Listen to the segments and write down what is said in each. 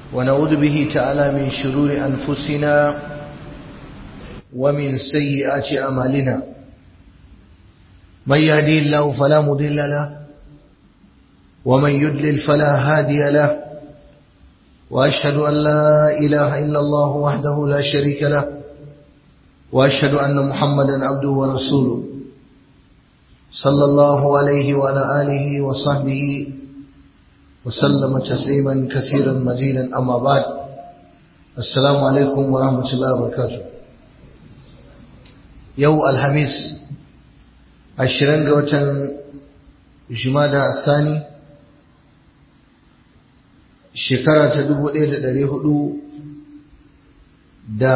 ونعوذ به تعالى من شرور أنفسنا ومن سيئات أعمالنا من يهدي الله فلا مضل له ومن يدلل فلا هادي له وأشهد أن لا إله إلا الله وحده لا شريك له وأشهد أن محمدا عبده ورسوله صلى الله عليه وعلى آله وصحبه وسلم تسليما كثيرا مزيدا أما بعد السلام عليكم ورحمة الله وبركاته يو الخميس عشرين قوة جمادى الثاني shekara ta dubu ɗaya da ɗari hudu da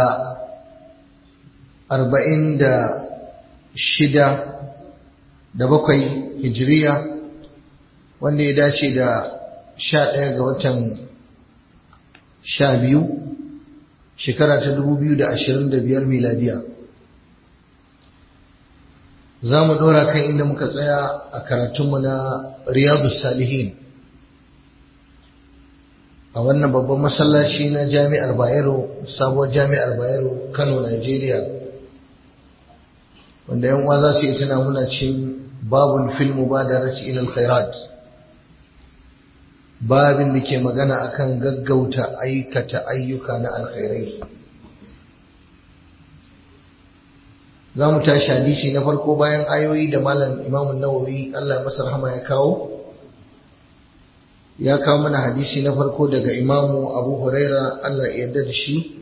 arba'in da shida da bakwai hijiriya wanda ya dace da sha ɗaya ga watan sha biyu shekara ta dubu biyu da ashirin da biyar miladiya za mu ɗora kan inda muka tsaya a karatunmu na riyadu salihin a wannan babban masallaci na jami'ar bayero sabuwar jami'ar bayero kano nigeria wanda yan uwa za su yi tuna muna cin babun filmu ba da raci ilal khairat babin da ke magana akan gaggauta aikata ayyuka na alkhairai za mu tashi hadisi na farko bayan ayoyi da malam imamun nawawi allah masa rahama ya kawo ya kawo mana hadisi na farko daga imamu abu huraira Allah ya yarda da shi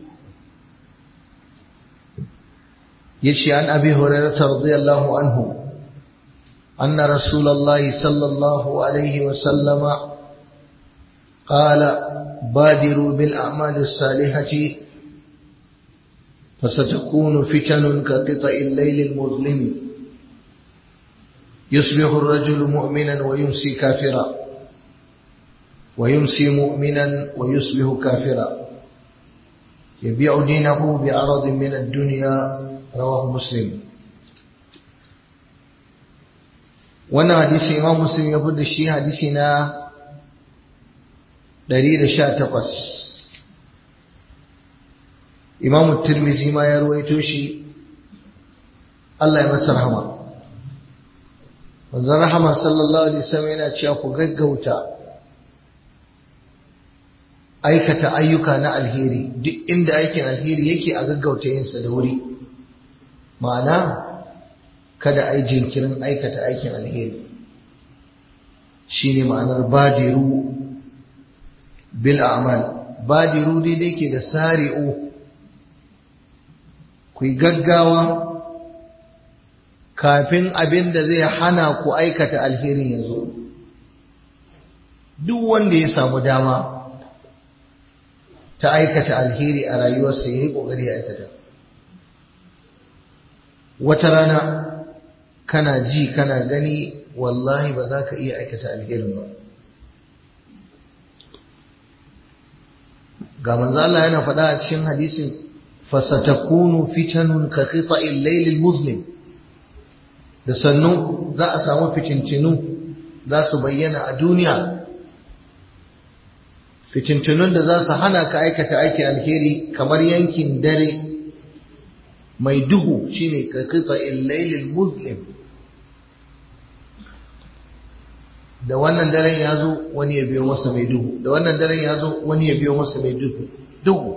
ya ce an abi huraira ta radiyallahu anhu anna rasulallahi sallallahu alaihi wasallama قال بادروا بالأعمال الصالحة فستكون فتن كقطع الليل المظلم يصبح الرجل مؤمنا ويمسي كافرا ويمسي مؤمنا ويصبح كافرا يبيع دينه بعرض من الدنيا رواه مسلم wannan hadisi imam muslim ya fi da shi hadisi na 118 imam tirmizi ma ya ruwaito shi Allah ya masa rahama wanzan rahama sallallahu alaihi wasallam yana cewa ku gaggauta aikata ayyuka na alheri duk inda aikin alheri yake a gaggauta yinsa da wuri ma'ana kada a yi jinkirin aikata aikin alheri shi ne ma'anar badiru bil a'mal badiru daidai ke da sari'u ku yi gaggawa kafin abin da zai hana ku aikata alherin ya zo duk wanda ya samu dama ta aikata alheri a rayuwarsa ya yi ƙoƙari ya aikata wata rana kana ji kana gani wallahi ba za ka iya aikata alherin ba ga manzo Allah yana faɗa a cikin hadisin fasatakunu fitanun ka qita'il laylil muslim da sannu za a samu fitintinu za su bayyana a duniya fitintunun da za su hana ka aikata aikin alheri kamar yankin dare mai duhu shine ka kitsa illailil muslim da wannan daren ya zo wani ya biyo masa mai duhu da wannan daren ya zo wani ya biyo masa mai duhu duhu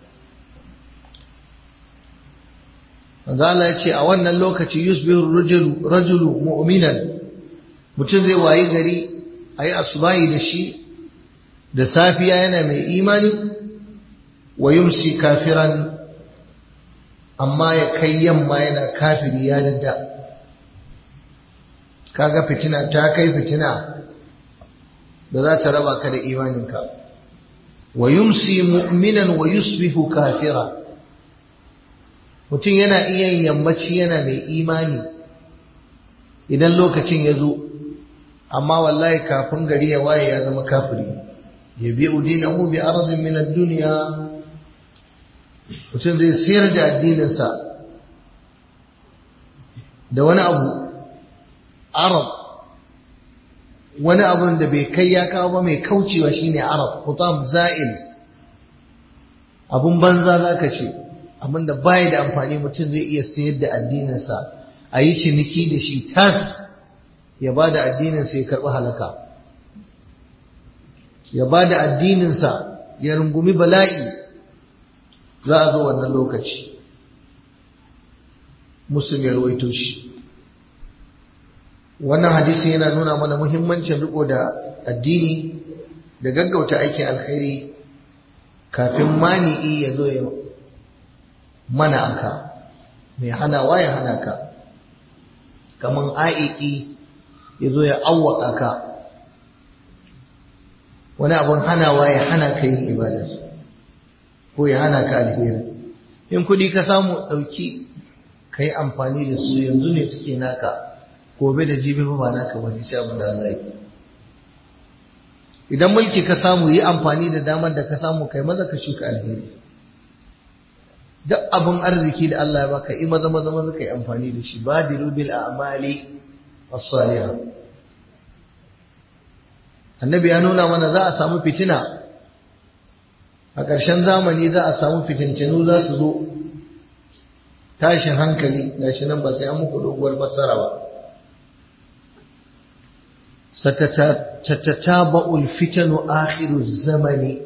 Allah ya ce a wannan lokaci yusbihu rajulu mu'minan mutum zai wayi gari ayi asubahi da shi da safiya yana mai imani wa yumsi kafiran amma ya kai yamma yana kafiri ya dadda kaga fitina ta kai fitina da za ta raba ka da imaninka wa yumsi mu'minan wa yusbihu kafira mutum yana iya yammaci yana mai imani idan lokacin ya zo amma wallahi kafin gari ya waye ya zama kafiri yabi'u dinahu bi aradin min ad-dunya mutum zai sayar da addininsa da wani abu arab wani abun da bai kai ya kawo ba mai kaucewa shine arab hutam za'il abun banza za ka ce abinda baya da amfani mutum zai iya sayar da addininsa a yi ciniki da shi tas ya ba da addininsa ya karɓi halaka ya ba da addininsa ya rungumi bala'i za a zo wannan lokaci muslim ya ruwaito shi wannan hadisi yana nuna mana muhimmancin riko da addini da gaggauta aikin alkhairi kafin mani'i ya zo ya mana aka mai hanawa ya hana ka kaman aiki ya zo ya awwaka ka wani abun hanawa ya hana ka yin ibadar ko ya hana ka alheri in kuɗi ka samu ɗauki ka yi amfani da su yanzu ne suke naka gobe da jibi ba naka wani sai abin da Allah yi idan mulki ka samu yi amfani da damar da ka samu kai maza ka shuka alheri duk abin arziki da Allah ya baka yi maza maza maza kai amfani da shi badiru bil a'mali as-salihah annabi ya nuna mana za a samu fitina a ƙarshen zamani za a samu fitintinu za su zo tashin hankali gashi nan ba sai an muku doguwar fassara ba satatataba'ul fitanu akhiru zamani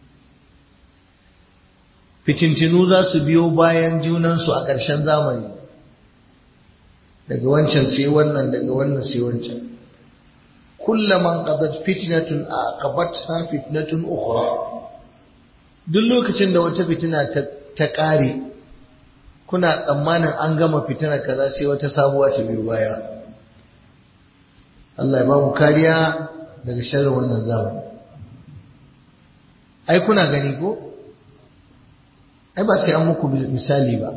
fitintinu za su biyo bayan junansu a ƙarshen zamani daga wancan sai wannan daga wannan sai wancan kullaman qadat fitnatun aqabatha fitnatun ukhra duk lokacin da wata fitina ta ƙare kuna tsammanin an gama fitina kaza sai wata sabuwa ta biyo baya Allah ya ba mu kariya daga sharrin wannan zamani ai kuna gani ko ai ba sai an muku misali ba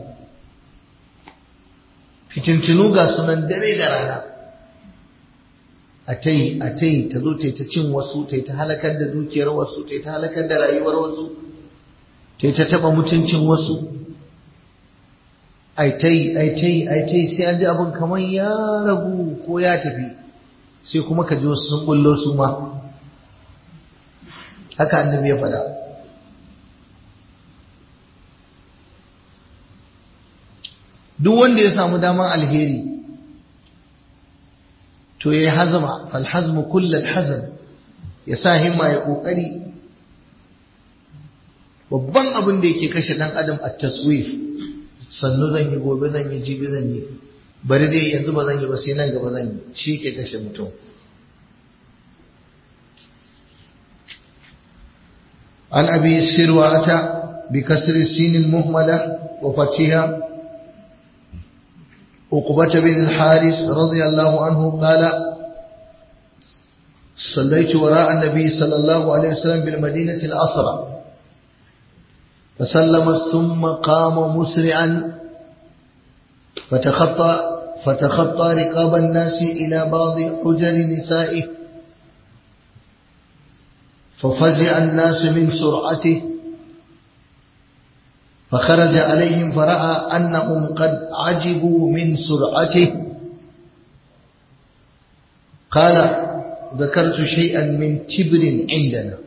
fitintinu ga sunan dare da rana a ta yi a ta yi ta zo ta ta cin wasu ta ta halakar da dukiyar wasu ta ta halakar da rayuwar wasu ta ta taba mutuncin wasu ai ta yi ai ta yi ai ta yi sai an ji abin kamar ya ragu ko ya tafi sai kuma ka ji wasu sun bullo su ma haka annabi ya faɗa duk wanda ya samu daman alheri to ya yi hazama falhazmu kullal hazam ya sa himma ya ƙoƙari babban abin da yake kashe ɗan adam a taswif sannu zan yi gobe zan yi jibi zan yi bari dai yanzu ba zan yi ba sai nan gaba zan yi shi ke kashe mutum an abi sirwata bi kasri sinin muhmala wa fatiha عقبة بن الحارث رضي الله عنه قال صليت وراء النبي صلى الله عليه وسلم بالمدينة الأسرى فسلم ثم قام مسرعا فتخطى فتخطى رقاب الناس إلى بعض حجر نسائه ففزع الناس من سرعته فخرج عليهم فرأى أنهم قد عجبوا من سرعته قال ذكرت شيئا من تبر عندنا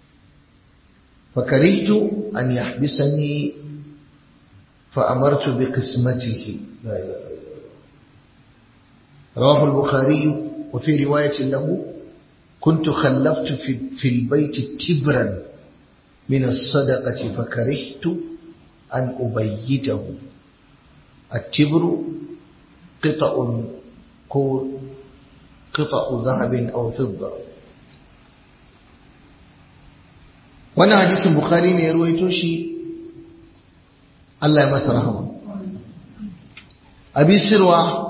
فكرهت أن يحبسني فأمرت بقسمته لا إله إلا الله رواه البخاري وفي رواية له كنت خلفت في, في البيت تبرا من الصدقة فكرهت أن أبيته التبر قطع قطع ذهب أو فضة وانا حديث البخاري ne ya ruwaito shi Allah ya masa rahama abi sirwa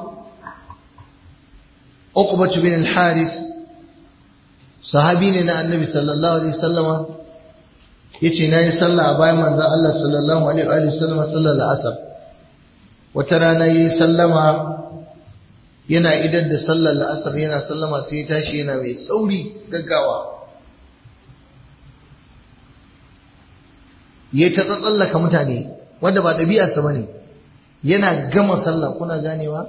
Uqbah bin al-Haris sahabi ne na Annabi sallallahu alaihi wasallama yace nayi sallah a bayan manzon Allah sallallahu alaihi wa sallam sallar al-asr wata rana yayi sallama yana idan da sallar al-asr yana sallama sai ya tashi yana mai sauri gaggawa yayi ta tsallaka mutane wanda ba ɗabi'arsa bane yana gama sallah kuna ganewa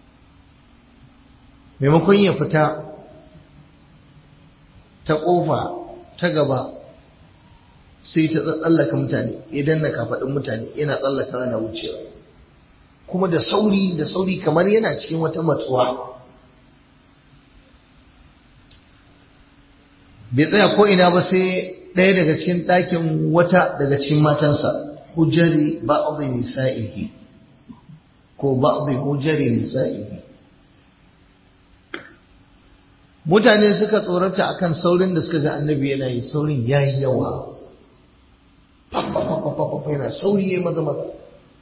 maimakon ya fita ta ƙofa ta gaba sai ta tsallaka mutane idan na kafaɗin mutane yana tsallaka na wucewa kuma da sauri da sauri kamar yana cikin wata matsuwa bai tsaya ko ina ba sai ɗaya daga cikin ɗakin wata daga cikin matansa hujjari ba'd nisa'ihi ko ba'd hujjari nisa'ihi mutane suka tsorata akan saurin da suka ga annabi yana yi saurin yayi yawa yana sauri ya maza maza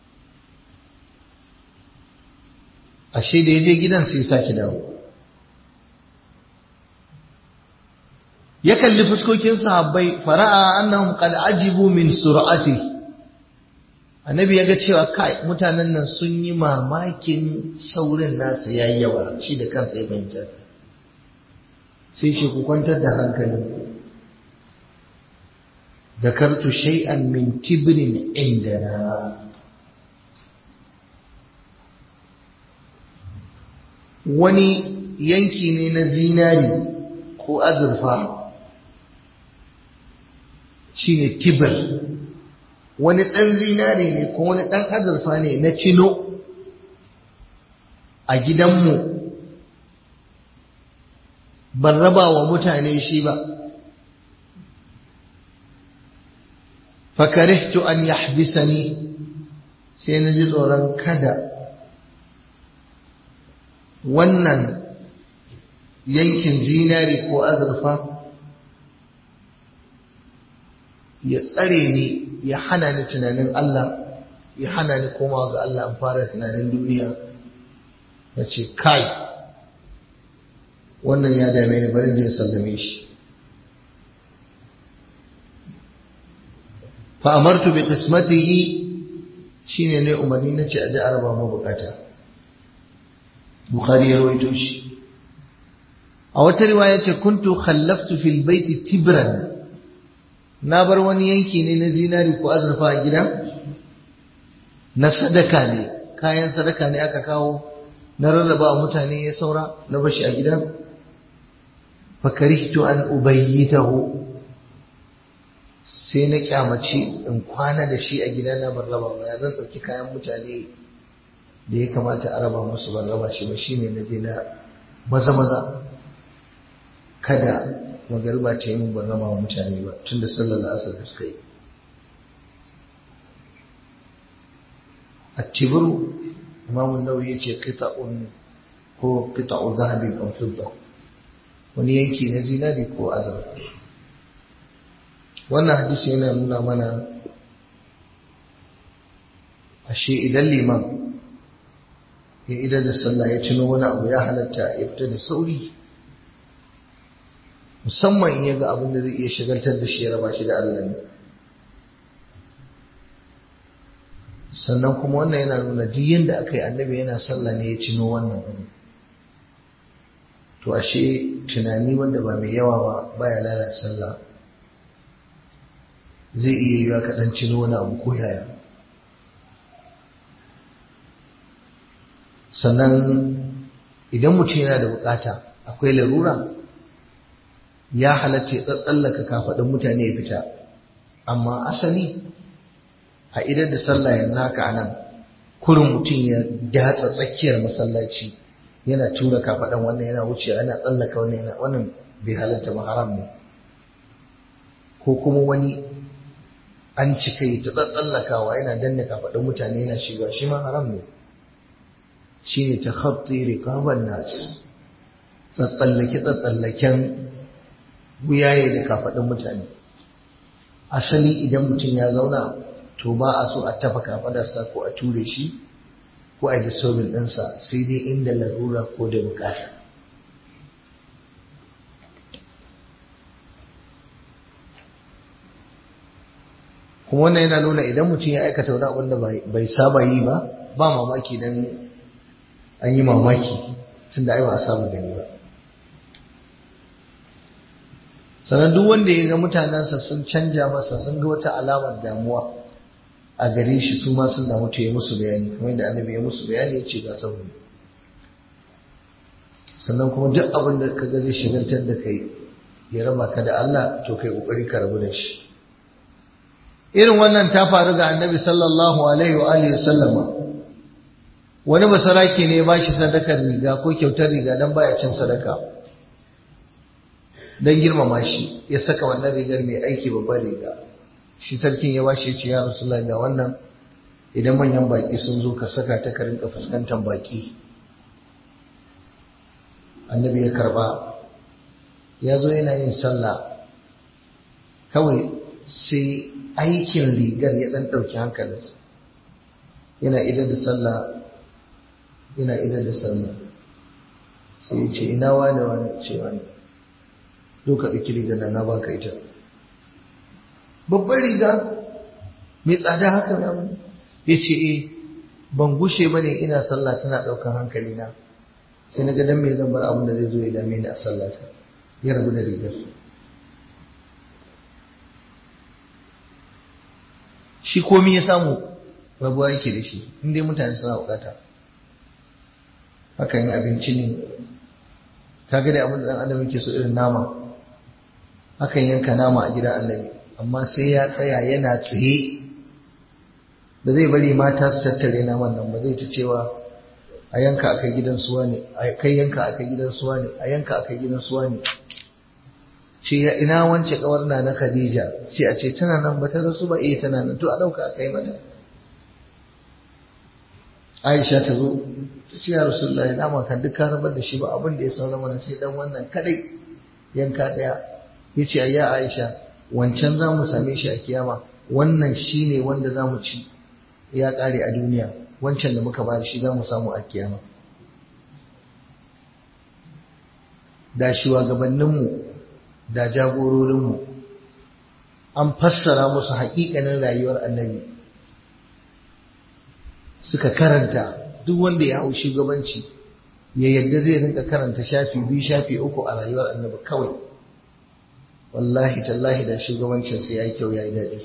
ashe da ya je gidan sai sake dawo ya kalli fuskokin sahabbai fara'a annahum qad ajibu min sur'ati annabi ya ga cewa kai mutanen nan sun yi mamakin saurin nasa yayi yawa shi da kansa ya fahimta sai shi ku kwantar da hankalinku ذكرت شيئا من تبر عندنا wani yanki ne na zinari ko azurfa shine tibir wani ɗan zinari ne ko wani ɗan azurfa ne na kilo a gidanmu ban raba wa mutane shi ba fakarihtu an yahbisani sai na ji tsoron kada wannan yankin zinari ko azurfa ya tsare ni ya hana ni tunanin Allah ya hana ni komawa ga Allah an fara tunanin duniya na ce kai wannan ya dame ni bari je sallame shi fa amartu bi qismatihi shine ne umarni na ce a ji araba mu bukata bukhari ya rawaito shi a wata riwaya ce kuntu khallaftu fil baiti tibran na bar wani yanki ne na zinari ko azurfa a gida na sadaka ne kayan sadaka ne aka kawo na rarraba mutane ya saura na bashi a gida fakarihtu an ubayyitahu sai na kyamaci in kwana da shi a gida na ban raba ba ya zan ɗauki kayan mutane da ya kamata a raba musu ban raba shi ba shine na je na maza maza kada magariba ta yi mun ban raba wa mutane ba tun da sallar asar da suka yi a tibiru imamun nauyi ya ce qita'un ko qita'u zahabin aw fidda wani yanki na zinari ko azurfa wannan hadisi yana nuna mana ashe idan liman ya idan da sallah ya cino wani abu ya halatta ya fita da sauri musamman in ya ga abin da zai iya shagaltar da shi ya raba shi da Allah ne sannan kuma wannan yana nuna duk yadda aka yi annabi yana sallah ne ya cino wannan abu to ashe tunani wanda ba mai yawa ba baya lalata sallah zai iya yiwa kaɗan cino wani abu ko yaya sannan idan mutum yana da bukata akwai larura ya halatta ya tsallaka kafaɗin mutane ya fita amma asali a idan da sallah yanzu haka a nan kurin mutum ya datsa tsakiyar masallaci yana tura kafaɗan wannan yana wuce yana tsallaka wannan yana wannan bai halatta ba haram ne ko kuma wani an cika yi ta tsallakawa yana danna kafaɗin mutane yana shiga shi ma haram ne shi ne ta khatti riqaban nas tsatsallake tsatsallaken wuyaye da kafaɗin mutane asali idan mutum ya zauna to ba a so a tafa kafadarsa ko a ture shi ko a yi disobin ɗinsa sai dai inda larura ko da bukata kuma wannan yana nuna idan mutum ya aikata wani abin da bai saba yi ba ba mamaki dan an yi mamaki tun da ai ba a samu gani ba sannan duk wanda ya ga mutanensa sun canja masa sun ga wata alamar damuwa a gare shi su ma sun damu ta yi musu bayani kuma yadda annabi ya musu bayani ya ce ga sauri sannan kuma duk abin da ka ga zai shigantar da kai ya raba ka da Allah to kai kokari ka rabu da shi irin wannan ta faru ga annabi sallallahu alaihi wa alihi sallama wani basarake ne ba shi sadakar riga ko kyautar riga don baya cin sadaka don girmama shi ya saka wannan rigar mai aiki babbar riga shi sarkin ya bashi ya ce ya rasulullah ga wannan idan manyan baki sun zo ka saka ta ka rinka fuskantar baki annabi ya karba ya zo yana yin sallah kawai sai aikin rigar ya dan ɗauki hankalinsa yana idar da sallah yana idar da sallah sai ya ce ina wane wane ce wane doka ɗauki rigar na baka ita babbar riga mai tsada haka ya wani ya ce e ban gushe ba ne ina sallah tana ɗaukar hankali na sai na gadon mai zan bar abin da zai zo ya dame ni a sallata ya rabu da rigar shi komi ya samu rabuwa yake da shi inda mutane suna bukata hakan abinci ne ka ga da abin da ɗan adam yake so irin nama hakan yanka nama a gidan annabi amma sai ya tsaya yana tsaye ba zai bari mata su tattare naman nan ba zai ta cewa a yanka akai gidan suwa ne a kai yanka akai gidan suwa ne a yanka akai gidan suwa ne ce ya ina wance kawar na na Khadija sai a ce tana nan ba ta rasu ba eh tana nan to a dauka akai mata Aisha ta zo ta ce ya Rasulullahi nama kan duk ka rabar da shi ba abin da ya saura mana sai dan wannan kadai yanka daya yace ayya Aisha wancan za mu same shi a kiyama wannan shi ne wanda za mu ci ya ƙare a duniya wancan da muka bayar shi za mu samu a kiyama da shugabanninmu da jagororinmu an fassara musu haƙiƙanin rayuwar annabi suka karanta duk wanda ya hau shugabanci ya yadda zai rinka karanta shafi biyu shafi uku a rayuwar annabi kawai wallahi tallahi da shugabancinsa ya yi kyau ya yi daɗi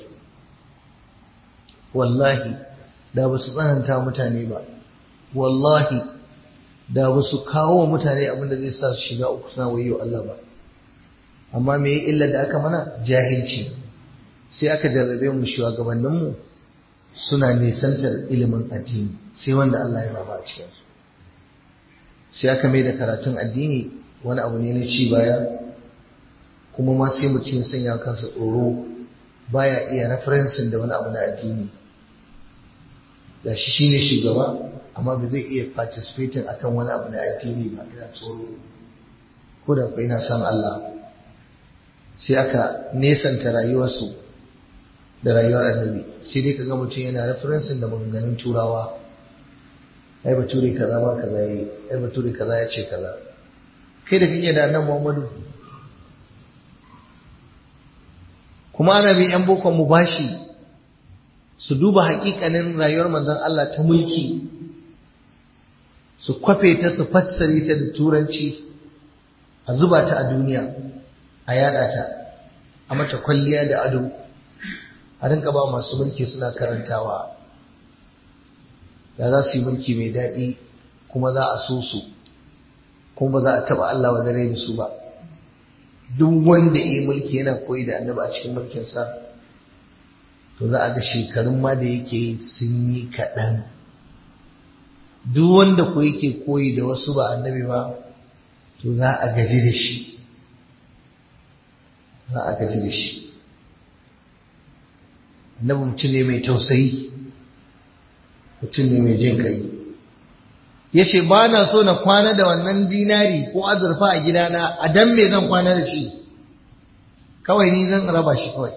wallahi da ba su tsananta mutane ba wallahi da ba su kawo mutane abin da zai sa su shiga uku suna wayo Allah ba amma me illa da aka mana jahilci sai aka jarrabe mu shugabanninmu suna nisantar ilimin addini sai wanda Allah ya raba a cikinsu sai aka mai da karatun addini wani abu ne na ci baya kuma ma sai mutum ya sanya kansa tsoro baya iya referensin da wani abu na addini da shi shine shugaba amma ba zai iya participating akan wani abu na addini ba ina tsoro ko da kuwa ina son Allah sai aka nesanta rayuwarsu da rayuwar annabi sai dai kaga mutum yana referensin da maganganun turawa ai bature kaza ma kaza yi ai bature kaza ya ce kaza kai da kake da annabi Muhammadu kuma ana bin yan bokon mu bashi su duba hakikanin rayuwar manzon Allah ta mulki su kwafe ta su fassare ta da turanci a zuba ta a duniya a yada ta a mata kwalliya da ado a rinka ba masu mulki suna karantawa da za su yi mulki mai daɗi kuma za a so su kuma ba za a taɓa Allah wa dare da su ba duk wanda ya yi mulki yana koyi da annabi a cikin mulkinsa to za a ga shekarun ma da yake yi sun yi kaɗan duk wanda ko yake koyi da wasu ba annabi ba to za a gaji da shi za a gaji da shi annabi mutum ne mai tausayi mutum ne mai jin kai ya ce ba na so na kwana da wannan dinari ko azurfa a gidana a dan me zan kwana da shi kawai ni zan raba shi kawai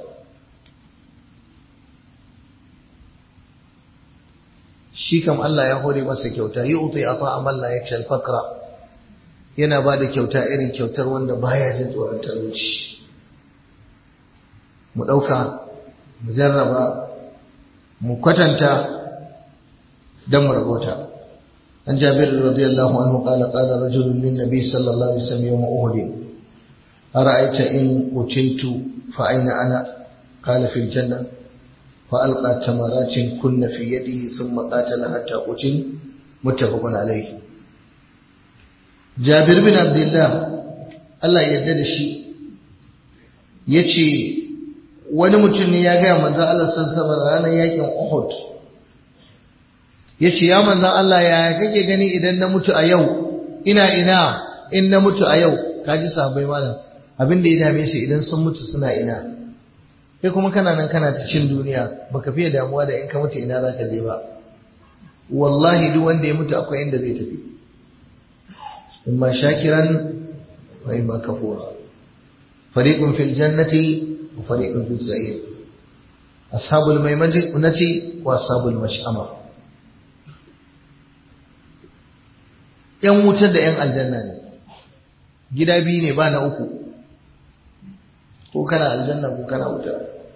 shi kam Allah ya hore masa kyauta yi utai a ta'amal la yakshal faqra yana ba da kyauta irin kyautar wanda baya jin tsoron talauci mu ɗauka mu jarraba mu kwatanta don mu rabota an jabir radiyallahu anhu qala qala rajulun lin nabi sallallahu alaihi wasallam yawm uhud ara'aita in utitu fa aina ana qala fil janna fa alqa tamaratin kunna fi yadihi thumma qatala hatta qutil muttafaqun alayhi jabir bin abdullah Allah ya yarda da shi yace wani mutum ne ya gaya manzan Allah sassaba ranar yakin Uhud ya ce ya manzan Allah ya kake gani idan na mutu a yau ina ina in na mutu a yau kaji sahabbai malam abin da ya dame shi idan sun mutu suna ina kai kuma kana nan kana ta cin duniya baka fiye damuwa da in ka mutu ina zaka je ba wallahi duk wanda ya mutu akwai inda zai tafi imma shakiran wa imma kafura fariqun fil jannati wa fariqun fis sa'ir ashabul maimanati wa ashabul mash'ama yan wutar da yan aljanna ne gida biyu ne ba na uku ko kana aljanna ko kana wuta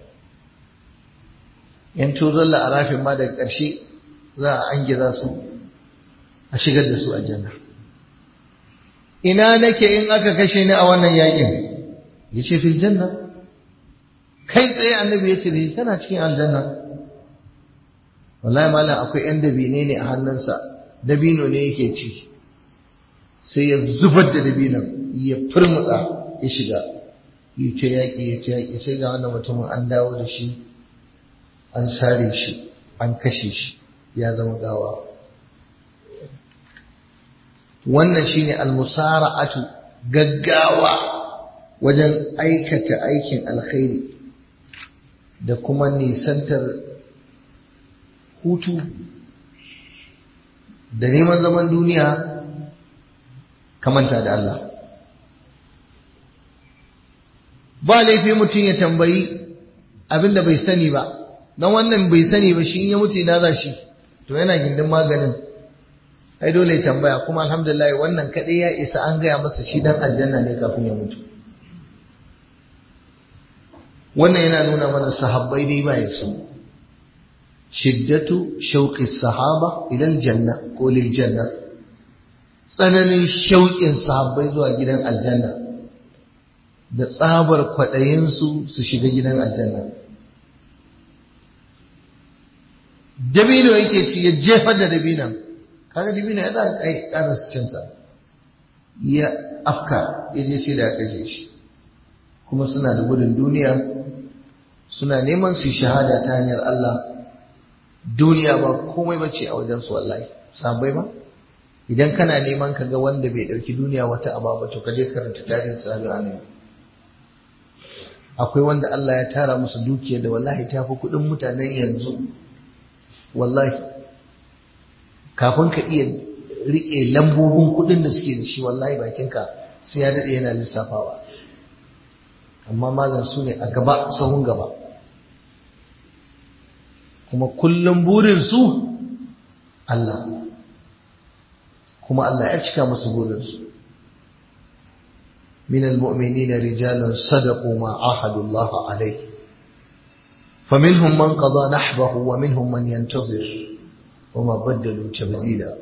yan tuzon la'arafin ma daga ƙarshe za a an gida su a shigar da su aljanna ina nake in aka kashe ni a wannan yakin ya ce fil janna kai tsaye annabi ya ce da kana cikin aljanna wallahi malam akwai yan dabine ne a hannunsa dabino ne yake ci sai ya zubar da dabinon ya furmutsa ya shiga ya ce yaƙi ya ce yaƙi sai ga wannan mutumin an dawo da shi an sare shi an kashe shi ya zama gawa wannan shine almusara'atu gaggawa wajen aikata aikin alkhairi da kuma nisantar hutu da neman zaman duniya kamanta da Allah ba laifi mutum ya tambayi abinda bai sani ba don wannan bai sani ba shi in ya mutu ina za shi to yana gindin maganin ai dole ya tambaya kuma alhamdulillah wannan kadai ya isa an gaya masa shi dan aljanna ne kafin ya mutu wannan yana nuna mana sahabbai dai ba su shiddatu shauqi sahaba ila aljanna ko lil janna tsananin shauƙin sahabbai zuwa gidan aljanna da tsabar kwaɗayinsu su shiga gidan aljanna dabino yake ci ya jefar da dabinan kaga dabino ya da kai ƙara cinsa ya afka ya je sai da ya kashe shi kuma suna da gudun duniya suna neman su shahada ta hanyar Allah duniya ba komai bace a wajen su wallahi sabai ba idan kana neman ka ga wanda bai dauki duniya wata aba ba to ka je karanta tarihin sahabi annabi akwai wanda Allah ya tara musu dukiya da wallahi ta fi kuɗin mutanen yanzu wallahi kafin ka iya riƙe lambobin kuɗin da suke da shi wallahi bakinka sai ya daɗe yana lissafawa amma malam su ne a gaba sahun gaba kuma kullum burinsu Allah kuma Allah ya cika musu burinsu من المؤمنين رجال صدقوا ما عاهدوا الله عليه فمنهم من قضى نحبه ومنهم من ينتظر وما بدلوا تبديلا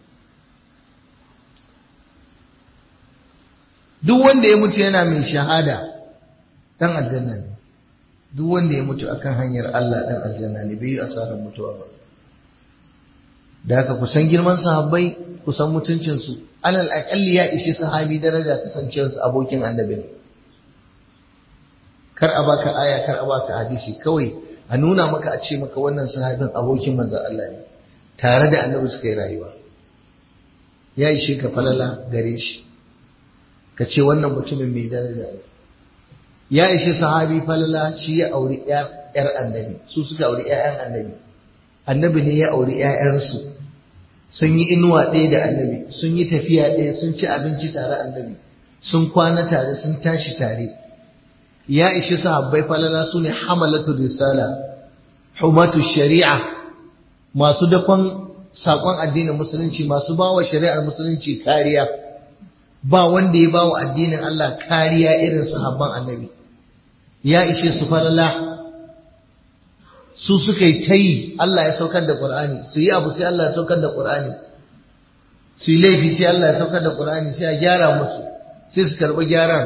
duk wanda ya mutu yana mai shahada dan aljanna ne duk wanda ya mutu akan hanyar Allah dan aljanna ne bai yi asarar mutuwa ba da haka kusan girman sahabbai kusan mutuncinsu alal aƙalli ya ishi sahabi daraja kasancewarsa abokin annabi ne kar a baka aya kar a baka hadisi kawai a nuna maka a ce maka wannan sahabin abokin manzon Allah ne tare da annabi suka yi rayuwa ya ishe ka falala gare shi ka ce wannan mutumin mai daraja ne ya ishe sahabi falala shi ya auri yar annabi su suka auri ƴaƴan annabi annabi ne ya auri ƴaƴansu sun yi inuwa ɗaya da annabi sun yi tafiya ɗaya sun ci abinci tare annabi sun kwana tare sun tashi tare ya ishi sahabbai falala su ne hamalatu risala humatu shari'a masu dakon saƙon addinin musulunci masu bawa shari'ar musulunci kariya ba wanda ya bawa addinin Allah kariya irin sahabban annabi ya ishe su falala su suka yi ta yi Allah ya saukar da Qur'ani su yi abu sai Allah ya saukar da Qur'ani su yi laifi sai Allah ya saukar da Qur'ani sai a gyara musu sai su karɓi gyaran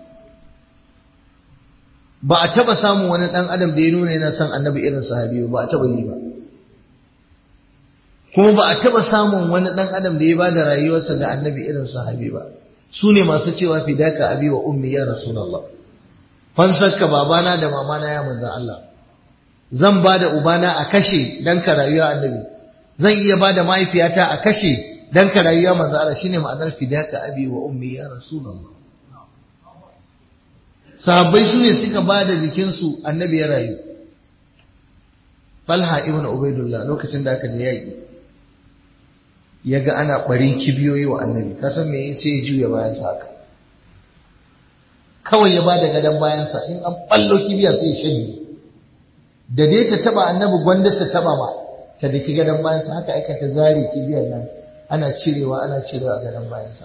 ba a taɓa samun wani ɗan adam da ya nuna yana son annabi irin sahabi ba a taɓa yi ba kuma ba a taɓa samun wani ɗan adam da ya ba da rayuwarsa ga annabi irin sahabi ba su ne masu cewa fidaka abi wa ummi ya rasulullah fansarka babana da mamana ya manzan Allah zan ba da ubana a kashe dan ka rayuwa annabi zan iya ba da mahaifiyata a kashe dan ka rayuwa manzan Allah shine ma'anar fidaka abi wa ummi ya rasulullah sahabbai su ne suka ba da jikinsu annabi ya rayu Talha ibn Ubaidullah lokacin da aka je yaƙi ya ga ana ɓarin kibiyoyi wa annabi kasan me sai ya juya bayansa haka kawai ya bada gadon bayansa in an ɓallo kibiya sai ya shanye da dai ta taba annabi gwanda ta taba ma ta daki gadon bayansa haka aika ta zare kibiyar nan ana cirewa ana cirewa a gadon bayansa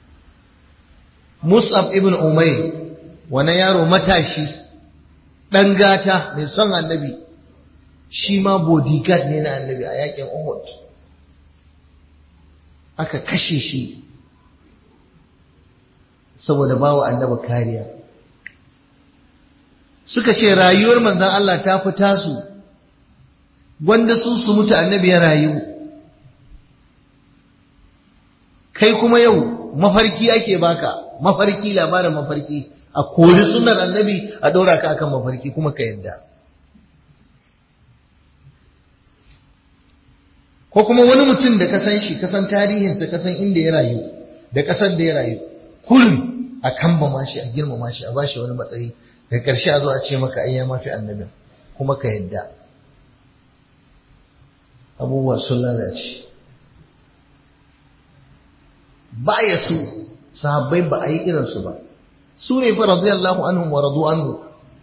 Mus'ab ibn Umayr wani yaro matashi ɗan gata mai son annabi shi ma bodyguard ne na annabi a yakin Uhud aka kashe shi saboda bawa annabi kariya suka ce rayuwar manzon Allah ta fi tasu wanda su su mutu annabi ya rayu kai kuma yau mafarki ake baka mafarki labarin mafarki a kori sunan annabi a ɗora ka akan mafarki kuma ka yadda ko kuma wani mutum da ka san shi ka san tarihinsa ka san inda ya rayu da ƙasar da ya rayu kullum a kambama shi a girmama shi a bashi wani matsayi da ƙarshe a zo a ce maka ai ya mafi annabin kuma ka yadda abubuwa sun lalace ba ya su sahabbai ba a yi irinsu ba su ne fa radiyallahu anhum wa radu anhu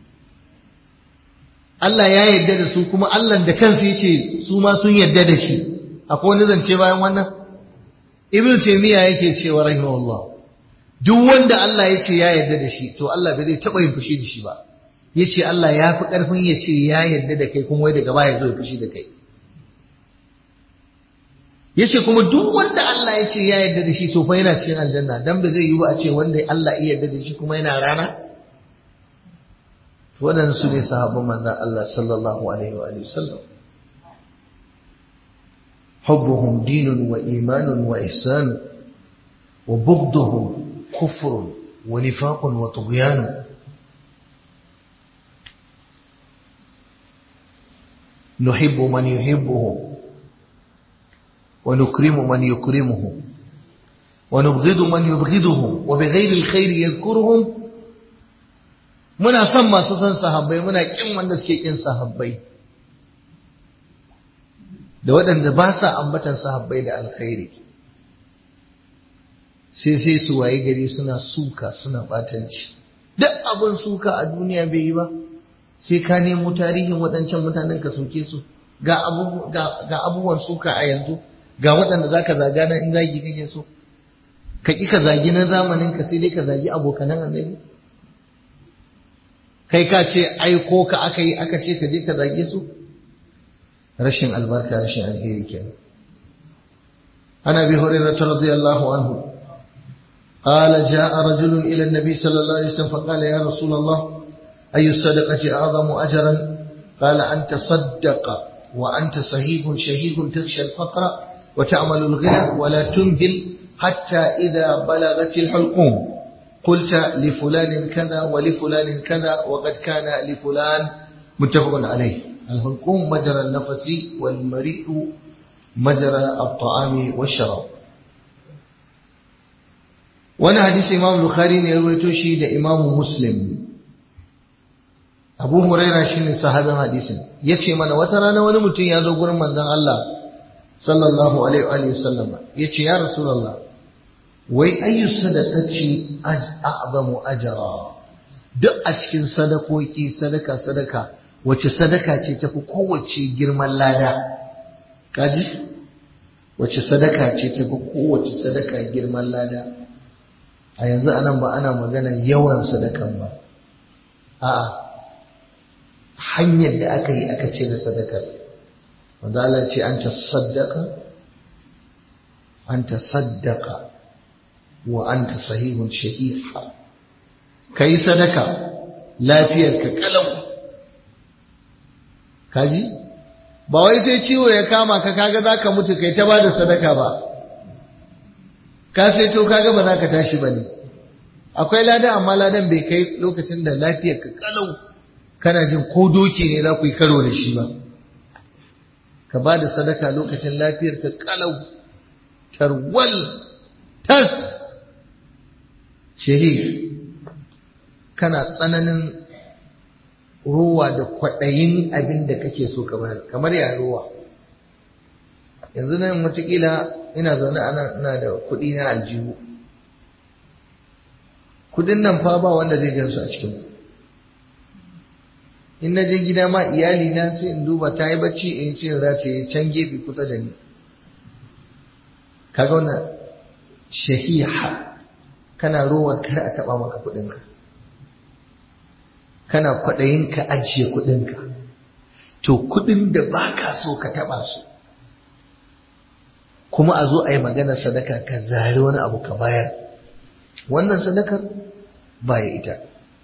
Allah ya yarda da su kuma Allah da kansa yace su ma sun yarda da shi akwai wani zance bayan wannan ibnu taymiya yake cewa rahimahullah duk wanda Allah ya ce ya yarda da shi to Allah bai zai taba yin fushi da shi ba yace Allah ya fi karfin ya ce ya yarda da kai kuma wai daga baya zo ya fushi da kai yace kuma duk wanda Allah ya ce ya yarda da shi to fa yana cikin aljanna dan ba zai yi ba a ce wanda Allah ya yarda da shi kuma yana rana waɗannan su ne sahabban manzon Allah sallallahu alaihi wa alihi wasallam حبهم دين وإيمان وإحسان وبغضهم كفر ونفاق وطغيان نحب من يحبه ونكرم من يكرمه ونبغض من يبغضهم وبغير الخير يذكرهم muna son masu son sahabbai muna kin wanda suke kin sahabbai da waɗanda ba sa ambatan sahabbai da alkhairi sai sai su waye gari suna suka suna batanci duk abin suka a duniya bai yi ba sai ka nemo tarihin waɗancan mutanen ka soke su ga abubuwan suka a yanzu ga waɗanda za ka zaga na in zagi kake so ka ƙi ka zagi na zamanin ka sai dai ka zagi abokanan annabi kai ka ce aiko ka aka yi aka ce ka je ka zage su rashin albarka rashin alheri kenan ana bi hurairah radiyallahu anhu قال جاء رجل إلى النبي صلى الله عليه وسلم فقال يا رسول الله أي الصدقة أعظم أجرا قال أن تصدق وأنت صهيب شهيد تخشى الفقر وتعمل الغنى ولا تمهل حتى إذا بلغت الحلقوم قلت لفلان كذا ولفلان كذا وقد كان لفلان متفق عليه الحلقوم مجرى النفس والمريء مجرى الطعام والشراب wani hadisi imam bukhari ne ya rawaito shi da imam muslim abu huraira shine sahabin hadisin yace mana wata rana wani mutum ya zo gurin manzon Allah sallallahu alaihi wa sallam yace ya rasulullah wai ayyu sadaqati a'zamu ajra duk a cikin sadakoki sadaka sadaka wace sadaka ce tafi kowace girman lada kaji wace sadaka ce tafi kowace sadaka girman lada a yanzu anan ba ana magana yawan sadakan ba a'a hanyar da aka yi aka ce da sadakar wanda Allah ce an ta saddaka an ta saddaka wa an ta sahihun shahiha ka yi sadaka lafiyar ka kalau kaji ba wai sai ciwo ya kama ka kaga za ka mutu kai ta ba da sadaka ba ka sai to kaga ba za ka tashi ba ne akwai lada amma ladan bai kai lokacin da lafiyar ka kalau kana jin ko doki ne za ku yi karo da shi ba ka ba da sadaka lokacin lafiyar ka kalau tarwal tas shahih kana tsananin ruwa da kwaɗayin abin da kake so ka bayar kamar ya ruwa yanzu nan watakila ina zaune ana ina da kuɗi na aljihu kuɗin nan fa ba wanda zai gansu a cikin in na je gida ma iyali na sai in duba ta yi bacci in ce za ta yi can gefe kusa da ni kaga wannan shahiha kana rowar kar a taɓa maka kuɗinka kana kwaɗayin ka ajiye kuɗinka to kuɗin da ba ka so ka taɓa su kuma a zo a yi magana sadaka ka zari wani abu ka bayar wannan sadakar baya ita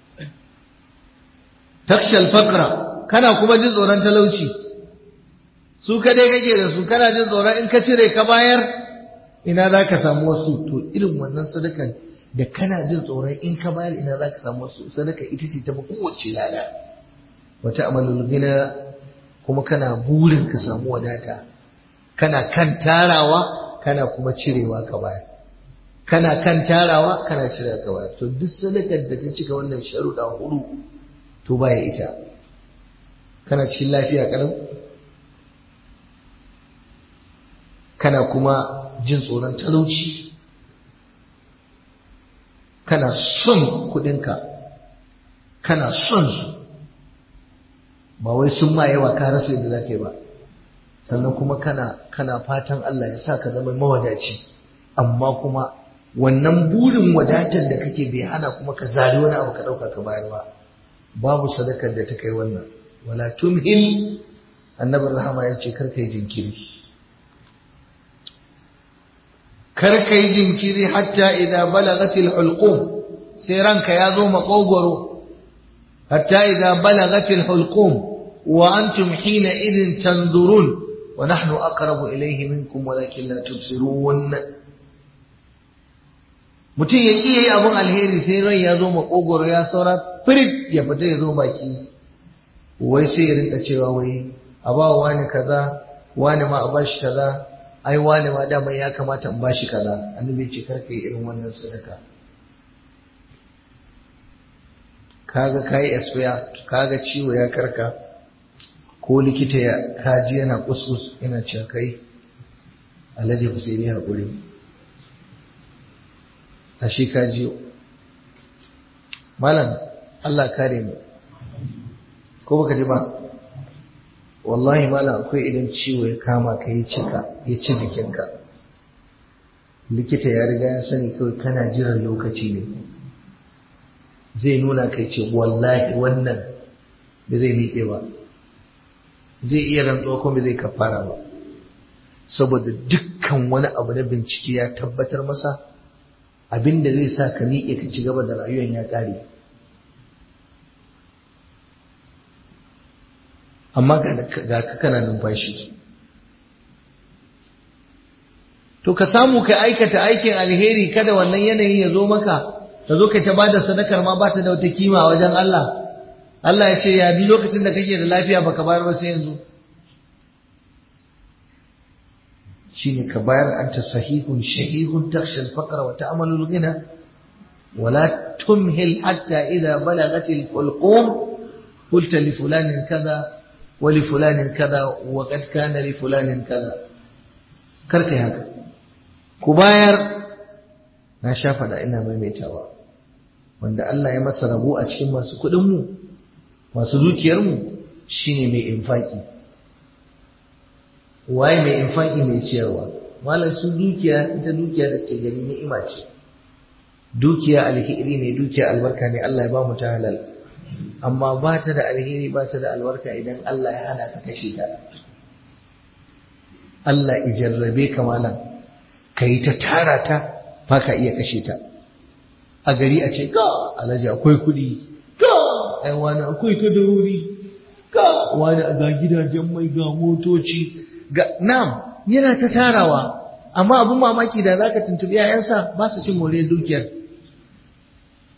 takshal fakra kana kuma jin tsoron talauci su kadai kake da su kana jin tsoron in ka cire ka bayar ina za ka samu wasu to irin wannan sadakar da kana jin tsoron in ka bayar ina za ka samu wasu sadaka ita ce ta kowace lada wata amalul gina kuma kana burin ka samu wadata kana kan tarawa kana kuma cirewa ka bayar kana kan tarawa kana cirewa ka bayar to duk sadakar da ta cika wannan sharuɗa hudu to baya ita kana cikin lafiya kalau kana kuma jin tsoron talauci kana son kudinka kana son su ba wai sun ma yawa ka rasa yadda za ka yi ba sannan kuma kana kana fatan Allah ya sa ka zama mawadaci amma kuma wannan burin wadatar da kake bai hana kuma ka zari wani abu ka ɗauka ka bayar ba babu sadakar da ta kai wannan wala tumhil annabin rahama ya ce karka yi jinkiri karka yi jinkiri hatta idan balagatil hulqum sai ranka ya zo makogoro hatta idan balagatil hulqum wa antum hina idin tanzurun wa nahnu aqrabu ilayhi minkum walakin la tubsirun mutum ya ƙi yayi abun alheri sai ran ya zo makogoro ya saura firit ya fita ya zo baki wai sai ya rinka cewa wai a ba wani kaza wani ma a bashi kaza ai wani ma daman ya kamata in bashi kaza annabi ce karka yi irin wannan sadaka kaga kai expire kaga ciwo ya karka ko likita ya kaji yana kuskus yana cewa kai alhaji Husaini hakuri ashe kaji malam Allah kare mu ko baka ji ba wallahi malam akwai idan ciwo ya kama ka yi cika ya ci jikinka likita ya riga ya sani kawai kana jiran lokaci ne zai nuna kai ce wallahi wannan ba zai miƙe ba zai iya rantsuwa kuma zai kafara ba saboda dukkan wani abu na bincike ya tabbatar masa abin da zai sa ka miƙe ka ci gaba da rayuwar ya ƙare amma ga ka kana numfashi to ka samu ka aikata aikin alheri kada wannan yanayi ya zo maka ka zo ka ta bada sadakar ma bata da wata kima a wajen Allah Allah ya ce ya bi lokacin da kake da lafiya baka bayar ba sai yanzu shine ka bayar anta sahihun shahihun takhsha al-faqra wa ta'malu al-ghina ولا تمهل حتى إذا بلغت الحلقوم قلت لفلان كذا ولفلان كذا وقد كان لفلان كذا karkai haka ku bayar na sha faɗa ina maimaitawa wanda Allah ya masa rabo a cikin masu kuɗinmu masu dukiyarmu shine mai infaki waye mai infaki mai ciyarwa malam su dukiya ita dukiya da ke gani ni'ima ce dukiya alheri ne dukiya albarka ne Allah ya ba mu ta halal amma ba ta da alheri ba ta da albarka idan Allah ya hana ka kashe ta Allah ya jarrabe ka malam ka yi ta tara ta ba ka iya kashe ta a gari a ce ga alhaji akwai kuɗi ga ai wani akwai kadarori ga wani ga gidajen mai ga motoci ga nam yana ta tarawa amma abin mamaki da zaka tuntubi yayansa ba su cin more dukiyar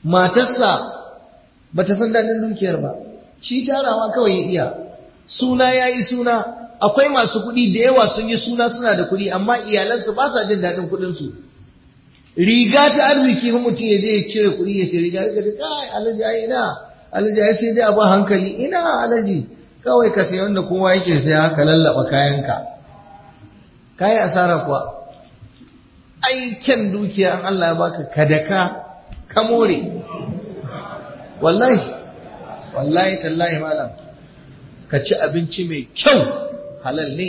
matarsa ba ta san daɗin dukiyar ba shi tarawa kawai ya iya suna ya yi suna akwai masu kuɗi da yawa sun yi suna suna da kuɗi amma iyalansu ba sa jin daɗin kuɗinsu riga ta arziki fa mutum ya je ya cire kuɗi ya ce riga ga da kai alaji ai ina alaji ai sai dai a ba hankali ina alaji kawai ka sayi wanda kowa yake sai haka lallaba kayanka kayi asara kuwa aikin dukiya an Allah ya baka kadaka ka more wallahi wallahi tallahi malam ka ci abinci mai kyau halal ne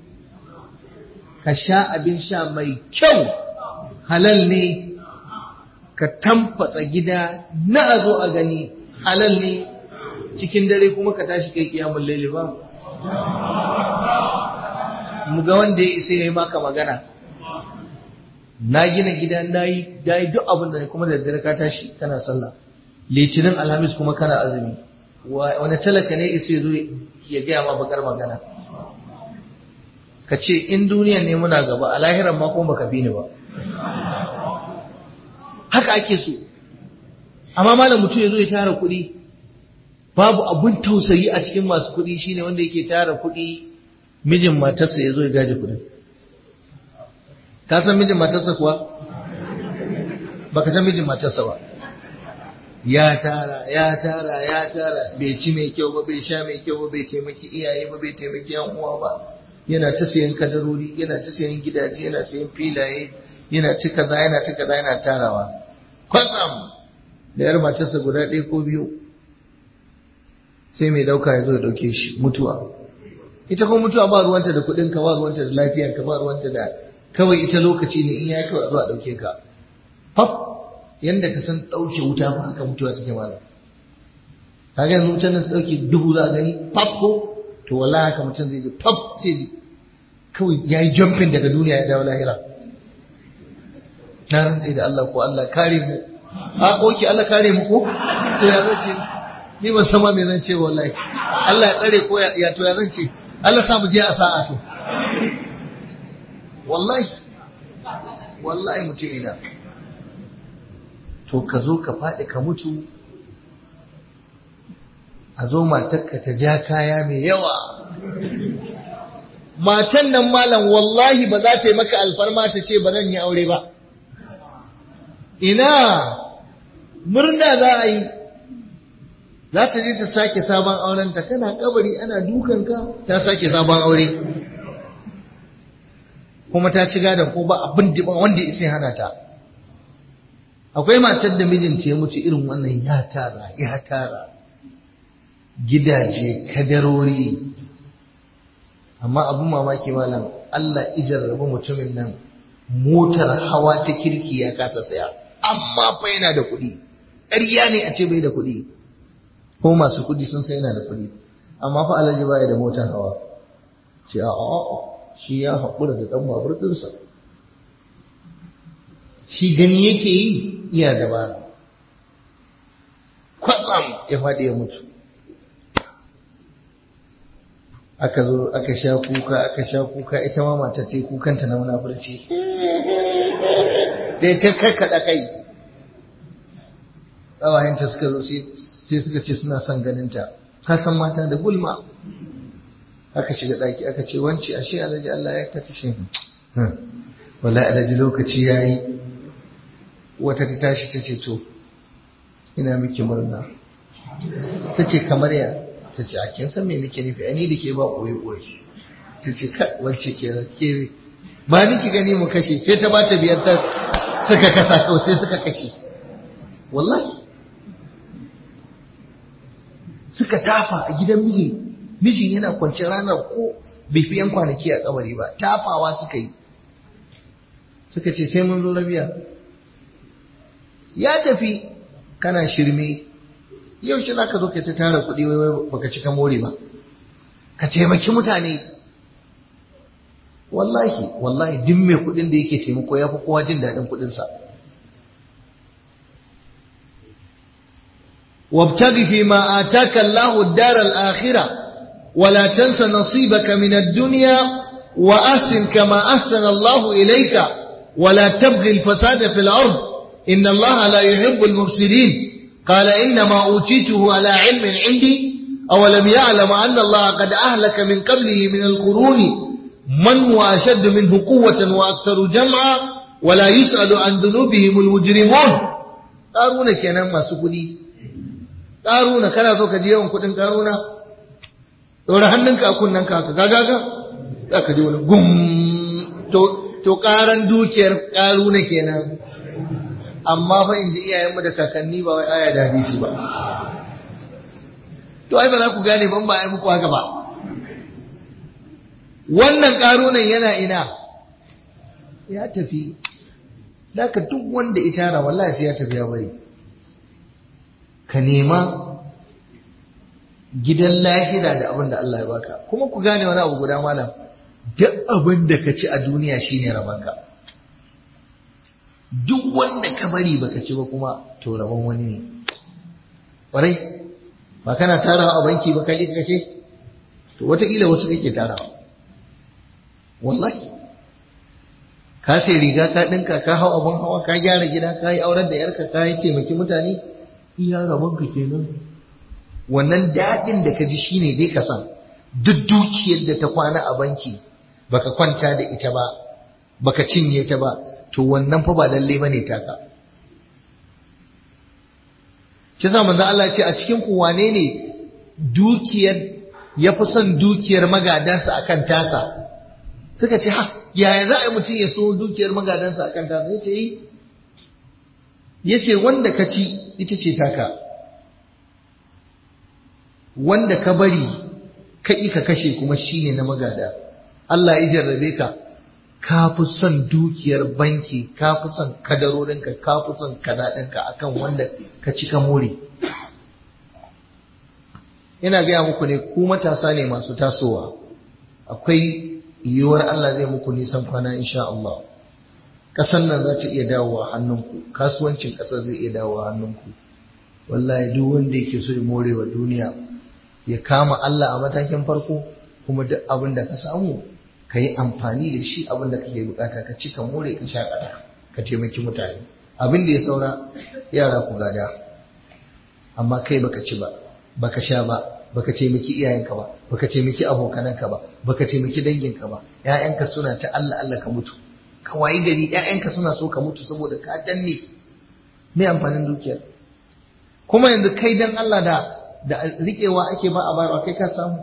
ka sha abin sha mai kyau halal ne ka tamfatsa gida na a zo a gani halal ne cikin dare kuma ka tashi kai kiyamun laili ba mu ga wanda ya isa ya yi maka magana na gina gida na yi duk abin da kuma da dare ka tashi kana sallah litinin alhamis kuma kana azumi wani talaka ne isa ya zo ya gaya ma bakar magana ka ce in duniya ne muna gaba a lahiran ma kuma baka bi ni ba haka ake so amma malam mutum ya zo ya tara kuɗi babu abun tausayi a cikin masu kuɗi shine wanda yake tara kuɗi mijin matarsa ya zo ya gaji kuɗin ka san mijin matarsa kuwa baka san mijin matarsa ba ya tara ya tara ya tara bai ci mai kyau ba bai sha mai kyau ba bai taimaki iyaye ba bai taimaki yan uwa ba yana ta sayan kadarori yana ta sayan gidaje yana sayan filaye yana ta kaza yana ta kaza yana tarawa kwatsam da yar matarsa guda ɗaya ko biyu sai mai dauka ya zo ya dauke shi mutuwa ita kuma mutuwa ba ruwanta da kuɗin ka ba ruwanta da lafiyar ka ba ruwanta da kawai ita lokaci ne in ya kawai zuwa dauke ka faf yanda ka san dauke wuta ba haka mutuwa take malam kaga yanzu wutan nan ta dauke dubu za a gani faf ko to wallahi haka mutum zai ji faf sai ji kawai ya yi jumping daga duniya ya dawo lahira na rantsa da Allah ko Allah kare mu a oke Allah kare mu ko to ya zace ni ban san ma me zan ce wallahi Allah ya tsare ko ya to ya zan ce Allah sa mu je a sa'a to wallahi wallahi mutum ina to ka zo ka faɗi ka mutu a zo matarka ta ja kaya mai yawa matan nan malam wallahi ba za ta yi maka alfarma ta ce ba zan yi aure ba ina murna za a yi za ta je ta sake sabon aurenta kana kabari ana dukanka ta sake sabon aure kuma ta ci gadon ko ba abin da wanda ya hana ta akwai matar da mijinta ya mutu irin wannan ya tara ya tara gidaje kadarori amma abin mamaki malam Allah ijarrabu mutumin nan motar hawa ta kirki ya kasa saya amma fa yana da kuɗi ƙarya ne a ce bai da kuɗi ko masu kuɗi sun sai yana da kuɗi amma fa alhaji baya da motar hawa ce a shi ya haƙura da ɗan babur ɗinsa shi gani yake yi iya dabara kwatsam ya faɗi ya mutu aka zo aka sha kuka aka sha kuka ita ma mata ce kukanta na munafurci dai ta kakkaɗa kai ƙawayenta suka zo sai suka ce suna son ganinta ka san mata da gulma aka shiga ɗaki aka ce wance ashe alhaji Allah ya ka tashi wallahi alhaji lokaci yayi wata ta tashi ta ce to ina miki murna ta ce kamar ya ta ce a kin san me nake nufi ani da ke ba koyi koyi ta ce ka wacce ke ke ba niki gani mu kashe sai ta bata biyar ta suka kasa kawai sai suka kashe wallahi suka tafa a gidan miji mijin yana kwance ranar ko bai fi yan kwanaki a kabari ba tafawa suka yi suka ce sai mun zo rabiya ya tafi kana shirme yau shi za ka zo ka ta tara kuɗi wai baka cika more ba ka taimaki mutane wallahi wallahi duk mai kuɗin da yake taimako ya fi kowa jin daɗin kuɗinsa وابتغ فيما آتاك الله الدار الآخرة ولا تنس نصيبك من الدنيا وأحسن كما أحسن الله إليك ولا تبغي الفساد في الأرض inna Allah la yuhibbul mufsidin qala inna ma utituhu ala ilmin indi aw lam ya'lam anna Allah qad ahlaka min qablihi min al-quruni man huwa ashadd minhu quwwatan wa aktharu jam'a wa la yus'alu an dhunubihim al-mujrimun karuna kenan masu kudi karuna kana so ka ji yawan kudin karuna dora hannunka a kunnanka ka gagaga za ka ji wani gum to karan dukiyar karuna kenan amma fa in ji iyayenmu da kakanni ba wai aya da hadisi ba to ai ba za ku gane ban ba ai muku haka ba wannan karunan yana ina ya tafi ka duk wanda ita tara wallahi sai ya tafi ya bari ka nema gidan lahira da abin da Allah ya baka kuma ku gane wani abu guda malam duk abin da ka ci a duniya shine rabanka duk wanda ka bari baka ci ba kuma to rabon wani ne ƙwarai ba kana tarawa a banki ba kai kake to wataƙila wasu kake tarawa wallahi ka sai riga ka ɗinka ka hau abin hawa ka gyara gida ka yi auren da yarka ka yi taimaki mutane iya rabonka kenan wannan daɗin da ka ji shine dai ka san duk dukiyar da ta kwana a banki baka kwanta da ita ba baka cinye ta ba to wannan fa ba lalle bane taka shi sa manzo Allah ce a cikin ku wane ne dukiyar ya fi son dukiyar magadansa akan tasa suka ce ha yaya za a yi mutum ya so dukiyar magadansa akan tasa ya ce yi ya ce wanda ka ci ita ce taka wanda ka bari ka ka kashe kuma shine na magada Allah ya jarrabe ka ka fi son dukiyar banki ka fi son kadarorinka ka fi son kazaɗinka akan wanda ka ci ka more ina gaya muku ne ku matasa ne masu tasowa akwai yiwuwar Allah zai muku nisan kwana insha Allah ƙasar nan za ta iya dawowa hannunku kasuwancin ƙasar zai iya dawowa hannunku wallahi duk wanda yake so ya more wa duniya ya kama Allah a matakin farko kuma duk abin da ka samu ka yi amfani da shi abin da kake bukata ka ci ka more ka shakata ka taimaki mutane abin da ya saura yara ku gada amma kai baka ci ba baka sha ba baka taimaki iyayenka ba baka taimaki abokananka ba baka taimaki danginka ba ƴaƴanka suna ta Allah Allah ka mutu ka wayi gari ƴaƴanka suna so ka mutu saboda ka danne me amfanin dukiyar kuma yanzu kai dan Allah da da riƙewa ake ba a bayarwa kai ka samu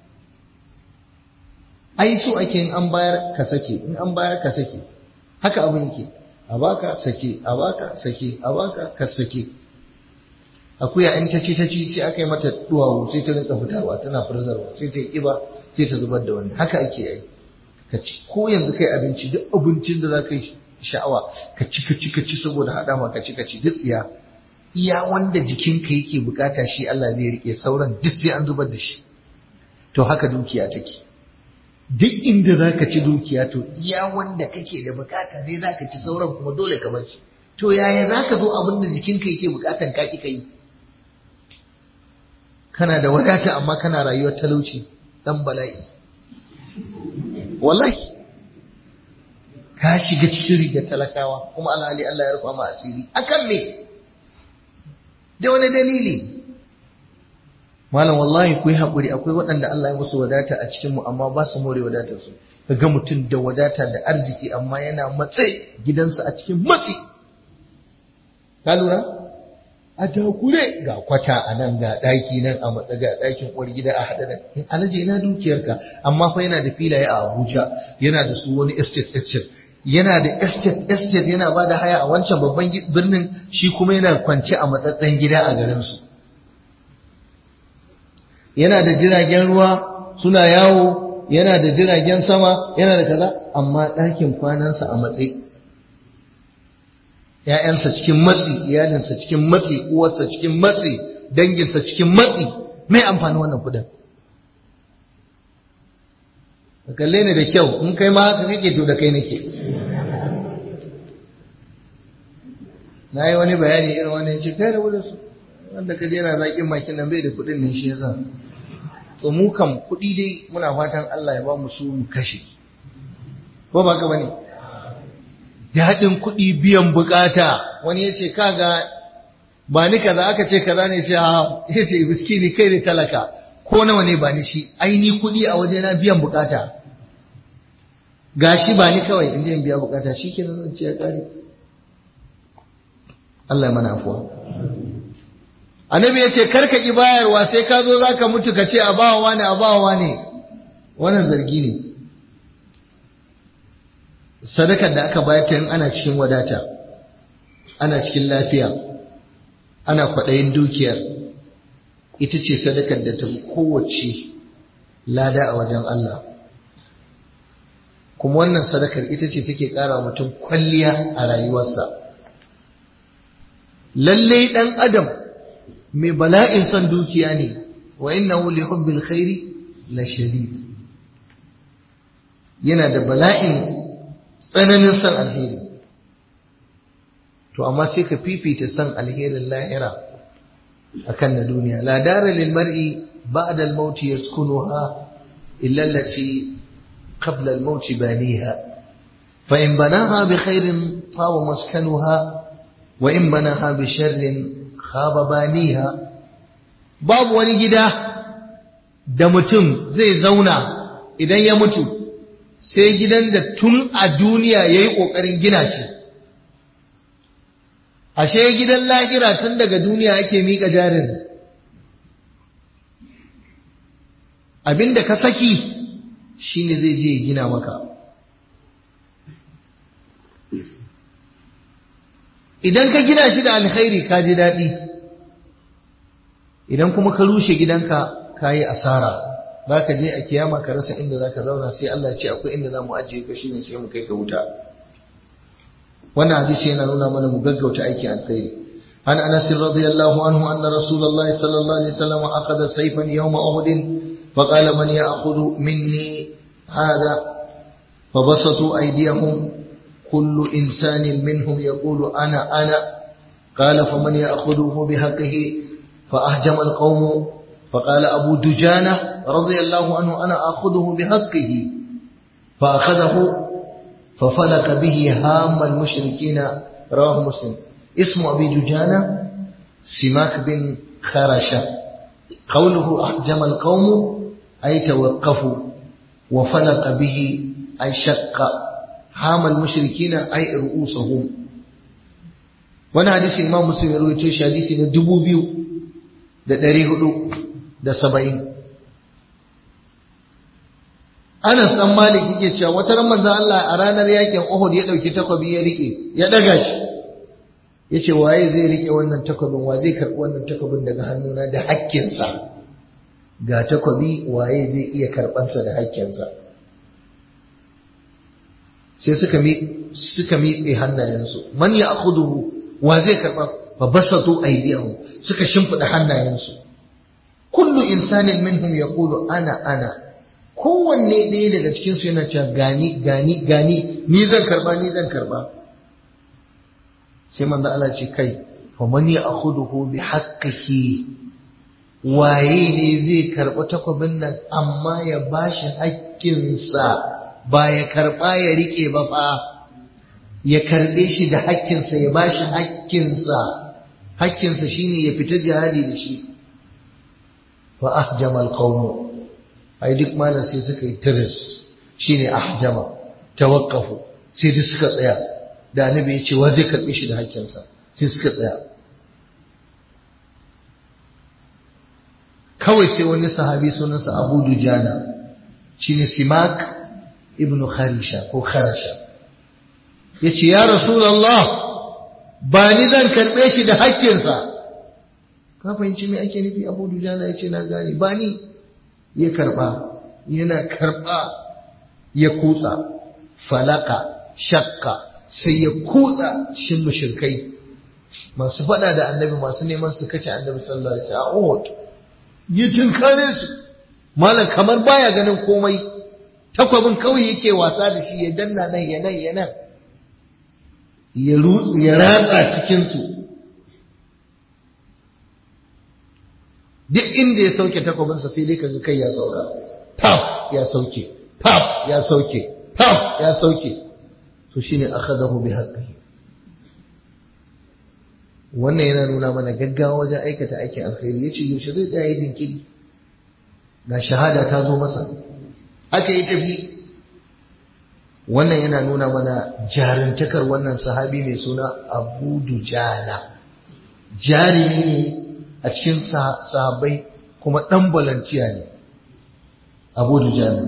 ai so ake in an bayar ka sake in an bayar ka sake haka abin yake a baka sake a baka sake a baka ka sake akuya in ta ci ta ci sai aka yi mata duwawu sai ta rinka fitarwa tana furzarwa sai ta yi kiba sai ta zubar da wani haka ake yi ka ci ko yanzu kai abinci duk abincin da za ka yi sha'awa ka ci ka ci ka ci saboda haɗa ma ka ci ka ci duk tsiya iya wanda jikinka yake bukata shi Allah zai rike sauran duk sai an zubar da shi to haka dukiya take duk inda za ka ci dukiya to iya wanda kake da bukata ne za ka ci sauran kuma dole ka bar shi to yaya za ka zo abin da jikinka yake bukatan ka ki yi kana da wadata amma kana rayuwar talauci dan bala'i wallahi ka shiga cikin rigar talakawa kuma alhali Allah ya rufa ma asiri akan me da wani dalili malam wallahi ku yi haƙuri akwai waɗanda Allah ya musu wadata a cikinmu amma ba su more wadatar su ga mutum da wadata da arziki amma yana matse gidansa a cikin matsi ka lura a takure ga kwata a nan ga ɗaki nan a matsa ga ɗakin uwar gida a haɗa da in alaje yana dukiyarka amma fa yana da filaye a Abuja yana da su wani estate estate yana da estate estate yana ba da haya a wancan babban birnin shi kuma yana kwance a matsatsen gida a garinsu yana da jiragen ruwa suna yawo yana da jiragen sama yana da kaza amma ɗakin kwanansa a matsayi ‘ya'yansa cikin matsi iyalinsa cikin matsi uwarsa cikin matsi danginsa cikin matsi mai amfani wannan kudin ka kalle ni da kyau in kai ma haka kake to da kai nake na yi wani bayani irin wani ce kai da wurin su wanda ka je na zaƙin makin nan bai da kuɗin ne shi yasa to mu kam kuɗi dai muna fatan Allah ya ba mu su mu kashe ko ba ka bane daɗin kuɗi biyan bukata wani ya ce kaga ba ni kaza aka ce kaza ne ce ha ya ce miskini kai ne talaka ko nawa ne ba ni shi aini kuɗi a waje na biyan bukata gashi ba ni kawai in je in biya bukata shi ke nan ce ya kare Allah ya mana afuwa annabi ya ce karka ki bayarwa sai ka zo za ka mutu ka ce a bawa wane a bawa ne wannan zargi ne sadakar da aka bayar ta ana cikin wadata ana cikin lafiya ana kwaɗayin dukiyar ita ce sadakar da ta kowace lada a wajen Allah kuma wannan sadakar ita ce take ƙara mutum kwalliya a rayuwarsa lallai ɗan adam mai bala'in son dukiya ne wa innahu li hubbil khairi la shadid yana da bala'in tsananin son alheri to amma sai ka fifita son alherin lahira akan na duniya la dara lil mar'i ba'da al maut yaskunuha illa allati qabla al maut baniha fa in banaha bi khairin tawa maskanuha wa in banaha bi sharrin khaba baniha babu wani gida da mutum zai zauna idan ya mutu sai gidan da tun a duniya ya yi ƙoƙarin gina shi ashe gidan lahira tun daga duniya ake miƙa jarin abinda ka saki shine zai je gina maka idan ka gina shi da alkhairi ka ji daɗi idan kuma ka rushe gidanka ka yi asara za ka je a kiyama ka rasa inda za ka zauna sai Allah ce akwai inda za mu ajiye ka shi ne sai mu kai ka wuta wannan hadisi yana nuna mana mu gaggauta aikin alkhairi an anas radiyallahu anhu anna rasulullahi sallallahu alaihi wasallam akhadha sayfan yawma uhud فقال من يأخذ مني هذا فبسطوا أيديهم كل إنسان منهم يقول أنا أنا قال فمن يأخذه بحقه فأهجم القوم فقال أبو دجانة رضي الله عنه أنا أخذه بحقه فأخذه ففلق به هام المشركين رواه مسلم اسم أبي دجانة سماك بن خرشة قوله أحجم القوم أي توقفوا وفلق به أي شق هام المشركين أي رؤوسهم وانا حديث إمام مسلم يروي تيش حديث ندبو بيو da ɗari hudu da saba'in. Anas ɗan Malik yake cewa wata ran manzon Allah a ranar yakin Uhud ya ɗauki takwabi ya riƙe, ya ɗaga shi. Ya ce waye zai riƙe wannan takwabin, wa zai karɓi wannan takwabin daga hannuna da hakkinsa. Ga takwabi waye zai iya karɓansa da hakkinsa. Sai suka mi suka miƙe hannayensu. Man ya akhuduhu wa zai karɓa fa basatu aydiyahum suka shimfida hannayensu kullu insanin minhum yaqulu ana ana kowanne ɗaya daga cikin su yana cewa gani gani gani ni zan karba ni zan karba sai manzo Allah ce kai fa man ya'khuduhu bi haqqihi waye ne zai karba takwabin nan amma ya bashi haƙƙinsa ba ya karba ya rike ba fa ya karbe shi da haƙƙinsa ya bashi haƙƙinsa hakkinsa shine ya fita jihadi da shi fa ahjama alqawm ai duk malan sai suka yi tiris shine ahjama tawaqqafu sai duk suka tsaya da annabi ya ce wa zai karbe shi da hakkinsa sai suka tsaya kawai sai wani sahabi sunansa Abu Dujana shine Simak ibn Kharisha ko Kharasha yace ya Rasulullah ba ni zan karɓe shi da hakkinsa ka fahimci me ake nufi abu dujana ya ce na gane ba ni ya karɓa yana karɓa ya kutsa falaka shakka sai ya kutsa cikin mushrikai masu faɗa da annabi masu neman su kace annabi sallallahu alaihi wasallam ya tinkare su malam kamar baya ganin komai takwabin kawai yake wasa da shi ya danna nan ya nan ya nan ya ratsa cikinsu duk inda ya sauke takwabinsa sai dai kaga kai ya sauka taf ya sauke taf ya sauke taf ya sauke to shine akhadahu bi haqqihi wannan yana nuna mana gaggawa wajen aikata aikin alkhairi yace yaushe zai tsaya yin dinkiri ga shahada ta zo masa aka yi tafi wannan yana nuna mana jarintakar wannan sahabi mai suna Abu Dujana jarimi ne a cikin sahabbai kuma dan balantiya ne Abu Dujana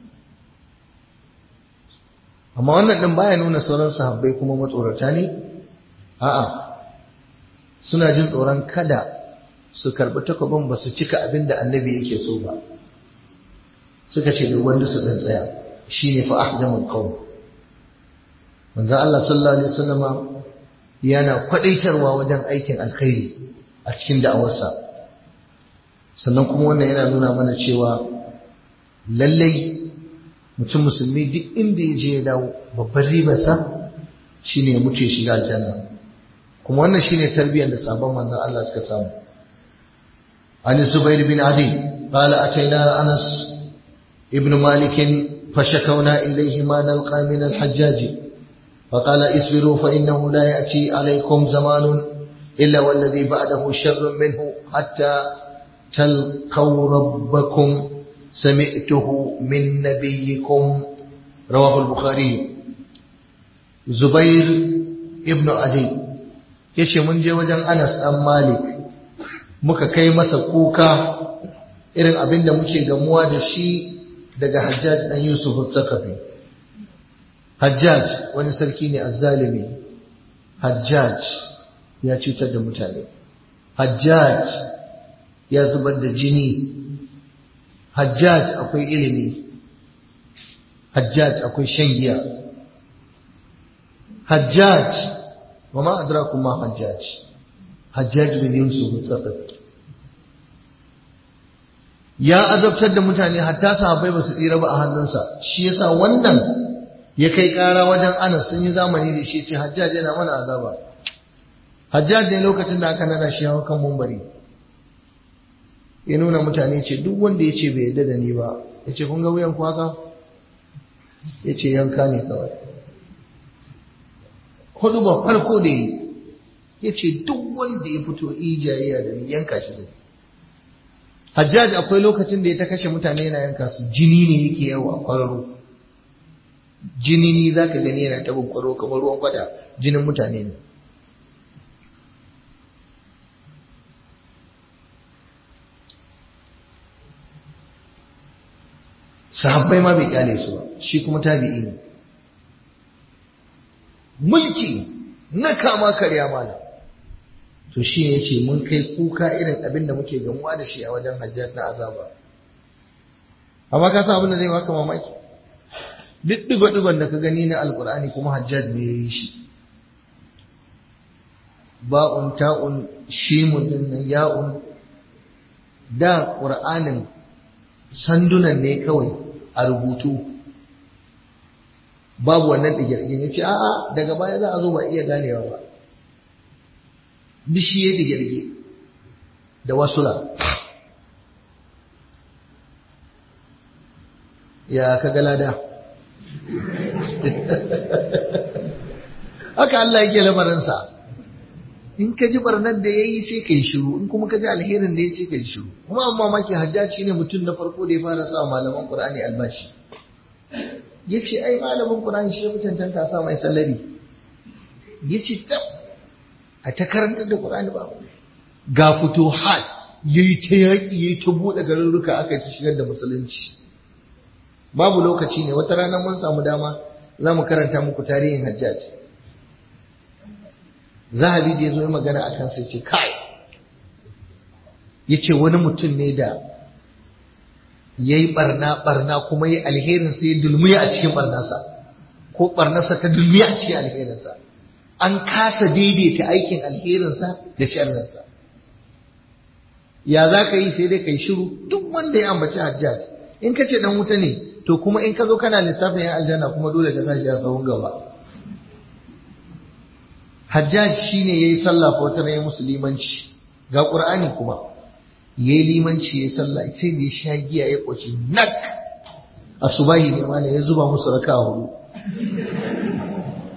amma wannan din baya nuna sauran sahabbai kuma matsorata ne a'a suna jin tsoron kada su karɓi takwabin ba su cika abin da annabi yake so ba suka ce da wanda su ɗan tsaya shi ne fa ahjamul qawm manzon Allah sallallahu alaihi wasallama yana kwadaitarwa wajen aikin alkhairi a cikin da'awarsa sannan kuma wannan yana nuna mana cewa lallai mutum musulmi duk inda ya je ya dawo babban ribarsa shine ya mutu ya shiga aljanna kuma wannan shine tarbiyyar da sabon manzon Allah suka samu an Zubair bin Adi qala ataina Anas ibn Malik fashakawna ilayhi ma nalqa min al-Hajjaj فقال اصبروا فإنه لا يأتي عليكم زمان إلا والذي بعده شر منه حتى تلقوا ربكم سمعته من نبيكم رواه البخاري زبير ابن عدي ya ce mun je wajen Anas ɗan Malik muka kai masa kuka irin abin da muke gamuwa da shi daga Hajjaj ɗan Yusuf Sakafi. Hajjaj wani sarki ne azzalimi. Hajjaj ya cutar da mutane. Hajjaj ya zubar da jini. Hajjaj akwai ilimi. Hajjaj akwai shan giya. Hajjaj وما أدراكم ما حجاج حجاج بن يوسف الثقفي ya azabtar da mutane hatta sahabbai ba su tsira ba a hannunsa shi yasa wannan ya kai kara wajen Anas sun yi zamani da shi ce Hajjaj yana mana azaba Hajjaj ne lokacin da aka nada shi hawa kan mumbari ya nuna mutane ce duk wanda ya ce bai yarda da ni ba ya ce kun ga wuyan ku haka ya ce yanka ne kawai hudu ba farko da yi ya ce duk wanda ya fito ijayayya da ni yanka shi da hajjaj akwai lokacin da ya ta kashe mutane yana yanka su jini ne yake yawa kwararo jini ne za ka gani yana tabin kwaro kamar ruwan kwada jinin mutane ne sahabbai ma bai kyale su ba shi kuma tabi'i ne mulki na kama karya mana to shi ne ce mun kai kuka irin abin da muke gamuwa da shi a wajen hajjat na azaba amma ka san abin da zai baka mamaki duk digo-digon da ka gani na alkur'ani kuma hajjat ne ya yi shi ba'un ta'un shimun din nan ya'un da ƙur'anin sandunan ne kawai a rubutu babu wannan digirgin ya ce a'a daga baya za a zo ba iya ganewa ba duk shi ya digirge da wasula ya ka galada haka Allah yake lamarinsa in ka ji barnar da ya yi sai ka yi shiru in kuma ka ji alherin da ya sai ka yi shiru kuma amma maki hajjaci ne mutum na farko da ya fara sa malaman ƙur'ani albashi ya ce ai malamin ƙur'ani shi mutuntan ta sa mai sallari ya ce tab a ta karantar da ƙur'ani ba ga fito hat ya yi ta yaƙi ya yi ta buɗe garurruka aka ci shigar da musulunci babu lokaci ne wata rana mun samu dama za mu karanta muku tarihin hajjaj zahabi da ya zo yi magana a kansa ce kai ya ce wani mutum ne da ya yi barna barna kuma ya alherin sai ya dulmiya a cikin barnasa ko barnasa ta dulmiya a cikin alherinsa an kasa daidaita aikin alherinsa da sharrinsa ya za ka yi sai dai ka yi shiru duk wanda ya ambaci hajjaj in ka ce dan wuta ne to kuma in ka zo kana lissafin yan aljanna kuma dole ka sashi a tsawon gaba hajjaj shine yayi sallah ko ta yi musulmanci ga qur'ani kuma yayi limanci yayi sallah sai da ya sha giya ya koci nak asubahi ne ma ya zuba musu raka hudu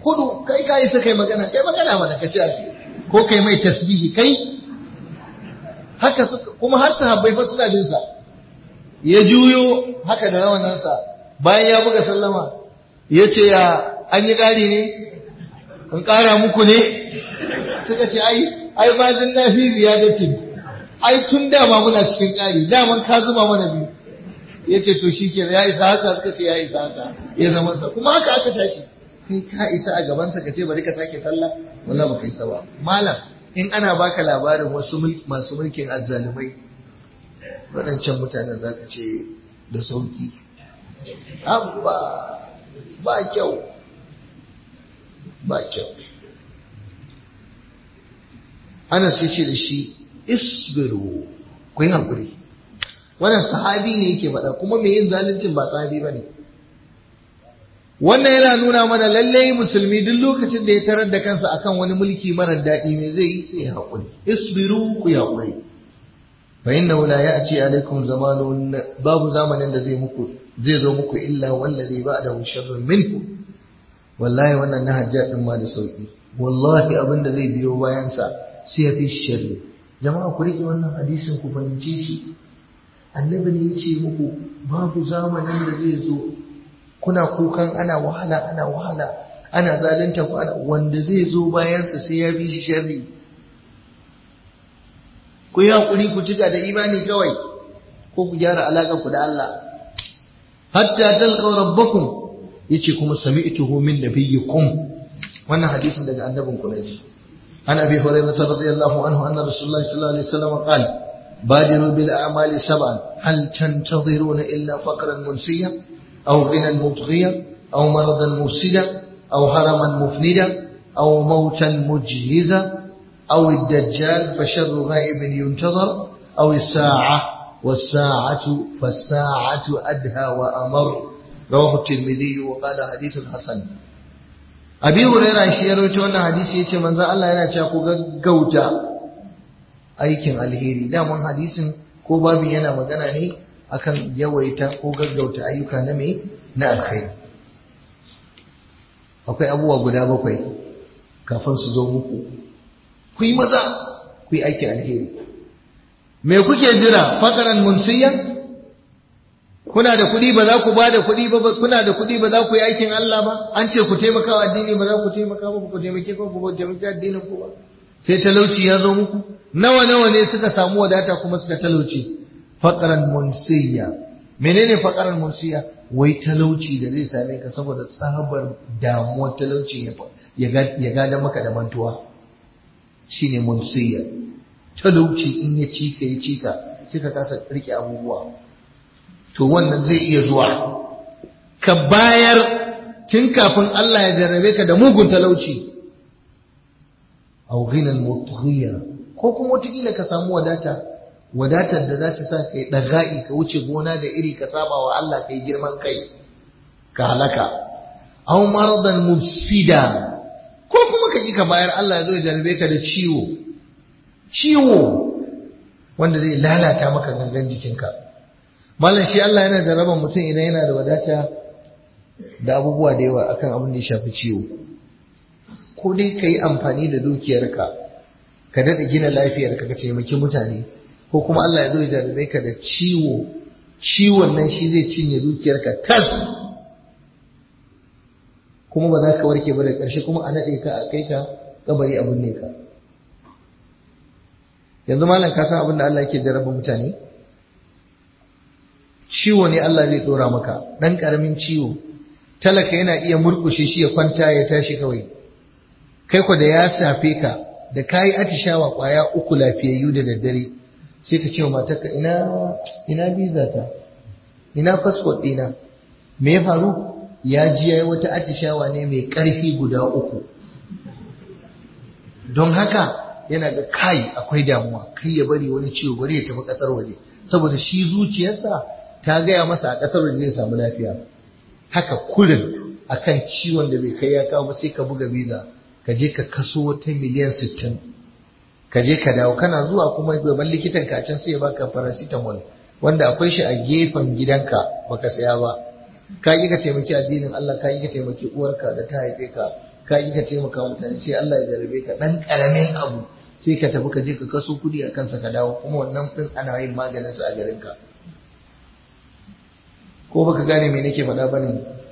hudu kai ka isa kai magana kai magana mana ka ce ko kai mai tasbihi kai haka suka kuma har sahabbai fa suna bin sa ya juyo haka da rawanansa bayan ya buga sallama ya ce ya an yi ƙari ne in ƙara muku ne suka ce ai ai ma zin na fi ziyadatin ai tun dama muna cikin ƙari daman ka zuba mana biyu ya ce to shi kenan ya isa haka suka ce ya isa haka ya zama sa kuma haka aka tashi kai ka isa a gabansa ka ce bari ka sake sallah wallahi baka isa ba malam in ana baka labarin wasu masu mulkin azzalumai waɗancan mutanen za ka ce da sauki abba ba kyau ba kyau ana sai ce da shi isbiru ku yi haƙuri wannan sahabi ne yake faɗa kuma mai yin zaluncin ba sahabi ba ne wannan yana nuna mana lallai musulmi duk lokacin da ya tarar da kansa akan wani mulki marar daɗi ne zai yi sai ya haƙuri isbiru ku yi haƙuri fa innahu la ya'ti alaikum zamanun babu zamanin da zai muku zai zo muku illa wallazi ba'dahu sharrun minhu wallahi wannan na hajja din ma da sauki wallahi abin da zai biyo bayan sa sai ya fi sharri jama'a ku rike wannan hadisin ku fahimce shi annabi ne ya ce muku babu zamanin da zai zo kuna kukan ana wahala ana wahala ana zalunta ku ana wanda zai zo bayan sa sai ya fi shi sharri ku yi hakuri ku cika da imani kawai ko ku gyara alaƙar ku da Allah hatta talqaw rabbakum yace kuma sami'tuhu min nabiyyikum wannan hadisin daga annabin ku naji an abi hurairah radiyallahu anhu anna rasulullahi sallallahu alaihi wasallam qala badiru bil a'mali sab'an hal tantadhiruna illa faqran munsiya aw ghinan mutghiya aw maradan mufsida aw haraman mufnida aw mautan mujhiza أو الدجال فشر غائب ينتظر أو الساعة والساعة فالساعة أدهى وأمر رواه الترمذي وقال حديث حسن أبي هريرة shi ya rawaito wannan hadisi yace manzo Allah yana cewa ku gaggauta aikin alheri daman hadisin ko babu yana magana ne akan yawaita ko gaggauta ayyuka na me na alkhairi akwai abubuwa guda bakwai kafin su zo muku ku yi maza ku yi aikin alheri me kuke jira fakaran munsiya kuna da kuɗi ba za ku ba da kuɗi ba kuna da kuɗi ba za ku yi aikin Allah ba an ce ku taimaka wa addini ba za ku taimaka ba ku taimake ku ku taimake addinin ku ba sai talauci ya zo muku nawa nawa ne suka samu wadata kuma suka talauci fakaran munsiya menene fakaran munsiya wai talauci da zai same ka saboda tsabar damuwar talauci ya gada maka da mantuwa shine munsiya talauci in ya cika ya cika sai ka kasa rike abubuwa to wannan zai iya zuwa ka bayar tun kafin Allah ya jarrabe ka da mugun talauci aw ghinan mutghiya ko kuma wataƙila ka samu wadata wadatar da za ta sa kai ɗaga'i ka wuce gona da iri ka saba wa Allah kai girman kai ka halaka aw maradan mufsida ko kuma ka ka bayar Allah ya zo ya jarabe ka da ciwo ciwo wanda zai lalata maka gangan jikinka malam shi Allah yana jaraban mutum idan yana da wadata da abubuwa da yawa akan abin da ya shafi ciwo ko dai ka yi amfani da dukiyarka ka daɗa gina lafiyarka ka taimaki mutane ko kuma Allah ya zo ya jarabe ka da ciwo ciwon nan shi zai cinye dukiyarka tas kuma ba za ka warke ba da ƙarshe kuma a naɗe ka a kai ka kabari abin ne ka yanzu malam ka san abin da Allah yake jarraba mutane ciwo ne Allah zai ɗora maka ɗan ƙaramin ciwo talaka yana iya murƙushe shi ya kwanta ya tashi kawai kai ku da ya safe ka da kayi atishawa ƙwaya uku lafiyayyu da daddare sai ka ce wa matarka ina ina biza ta ina fasfot ɗina me ya faru ya ji ya yi wata atishawa ne mai ƙarfi guda uku don haka yana da kai akwai damuwa kai ya bari wani ciwo bari ya tafi ƙasar waje saboda shi zuciyarsa ta gaya masa a ƙasar waje zai samu lafiya haka kurin akan ciwon da bai kai ya kawo ba sai ka buga biza ka je ka kaso wata miliyan sittin ka je ka dawo kana zuwa kuma gaban likitan ka can sai ya baka paracetamol wanda akwai shi a gefen gidanka baka saya ba ka yi ka taimaki addinin Allah ka yi ka taimaki uwarka da ta haife ka ka yi ka taimaka mutane sai Allah ya jarabe ka dan karamin abu sai ka tafi ka je ka kaso kudi a kansa ka dawo kuma wannan din ana yin maganin sa a garin ka ko baka gane me nake faɗa bane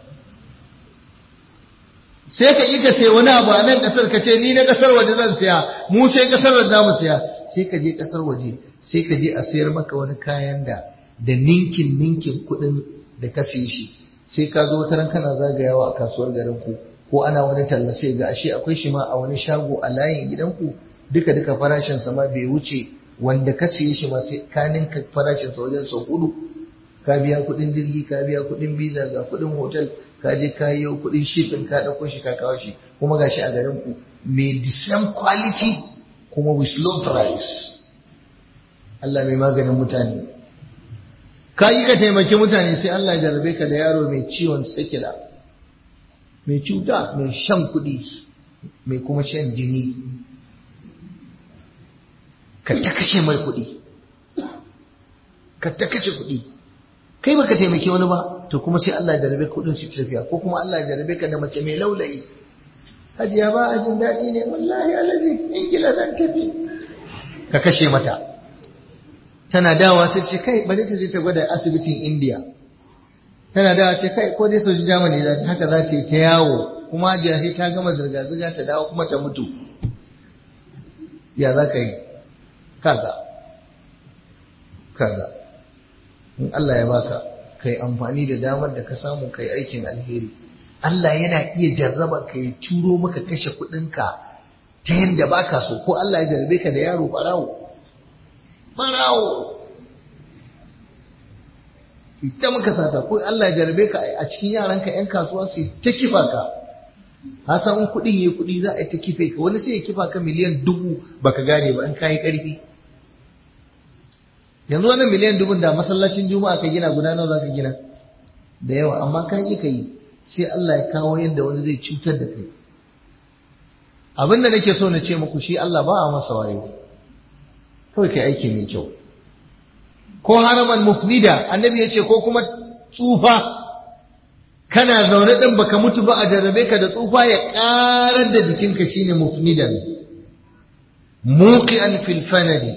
sai ka yi ka sai wani abu a nan kasar ka ce ni na kasar waje zan siya mu sai kasar waje zamu siya sai ka je kasar waje sai ka je a sayar maka wani kayan da da ninkin ninkin kuɗin da ka siye shi sai ka zo wata ran kana zagayawa a kasuwar garin ku ko ana wani talla sai ga ashe akwai shi ma a wani shago a layin gidanku duka duka farashin sa ma bai wuce wanda ka siye shi ma sai ka ninka farashin sa wajen sau hudu ka biya kuɗin jirgi ka biya kuɗin visa ga kuɗin hotel ka je ka yi kuɗin shipping ka ɗauko shi ka kawo shi kuma gashi a garin ku mai the same quality kuma with low price Allah mai maganin mutane ka yi ka taimaki mutane sai Allah ya jarabe ka da yaro mai ciwon sikila mai cuta mai shan kuɗi mai kuma shan jini ka ta kashe mai kuɗi ka ta kashe kuɗi kai baka taimaki wani ba to kuma sai Allah ya jarabe kuɗin su tafiya ko kuma Allah ya jarabe ka da mace mai laulayi hajiya ba a jin daɗi ne wallahi alaji ingila zan tafi ka kashe mata tana dawa sai ce kai bari ta je ta gwada asibitin India tana dawa ce kai ko dai soji Germany da haka za ta yi ta yawo kuma hajiya sai ta gama zirga zirga ta dawo kuma ta mutu ya za ka yi kaga kaga in Allah ya baka kai amfani da damar da ka samu kai aikin alheri Allah yana iya jarraba ka ya curo maka kashe kuɗinka ta yadda baka so ko Allah ya jarrabe ka da yaro barawo barawo ita muka sata ko Allah ya jarrabe ka a cikin yaranka yan kasuwa su ta kifa ka ka san in kuɗin yayi kuɗi za a yi ta kife ka wani sai ya kifa ka miliyan dubu baka gane ba in kayi ƙarfi yanzu wannan miliyan dubun da masallacin juma'a ka gina guda nawa za ka gina da yawa amma ka yi ka yi sai Allah ya kawo yadda wani zai cutar da kai abin da nake so na ce muku shi Allah ba a masa wayo kawai kai aiki mai kyau ko haraman mufnida annabi ya ce ko kuma tsufa kana zaune ɗin baka mutu ba a jarrabe ka da tsufa ya ƙarar da jikinka shine mufnidan muqian fil fanadi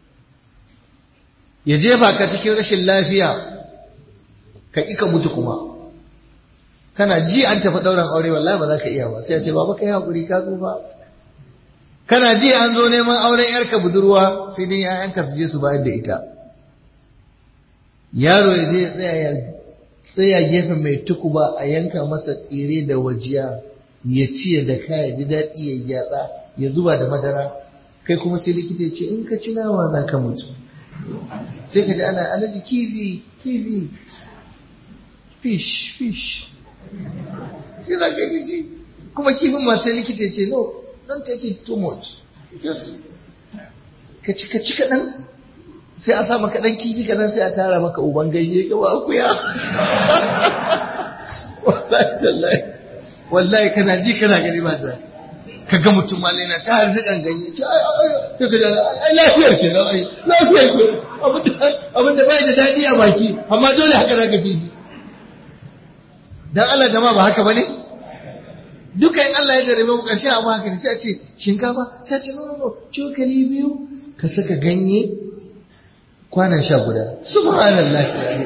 ya jefa ka cikin rashin lafiya ka ƙi ka mutu kuma kana ji an tafi ɗauran aure wallahi ba za ka iya ba sai ya ce baba kai hakuri ka tsufa kana ji an zo neman auren yarka budurwa sai dai yayanka su je su bayar da ita yaro ya je tsaya ya tsaya gefen mai tukuba a yanka masa tsire da wajiya ya ci da kaya ji daɗi ya gyatsa ya zuba da madara kai kuma sai likita ya ce in ka ci nama za ka mutu sai ka ji ana alaji kifi kifi fish fish shi za ka yi kuma kifin ma sai likita ya ce no don't take it too much just ka ci ka ci kaɗan sai a sa maka ɗan kifi kaɗan sai a tara maka uban ganye gaba akuya wallahi tallahi wallahi kana ji kana gani ba da ka ga mutum malai na ta harzikan ganye ce ai ai ai lafiyar ke nan ai lafiyar ke abin da bai da daɗi a baki amma dole haka za ka ji shi dan Allah jama'a ba haka bane duka in Allah ya jarabe mu karshe amma haka sai a ce shinkafa sai a ce no no no cokali biyu ka saka ganye kwanan sha guda subhanallahi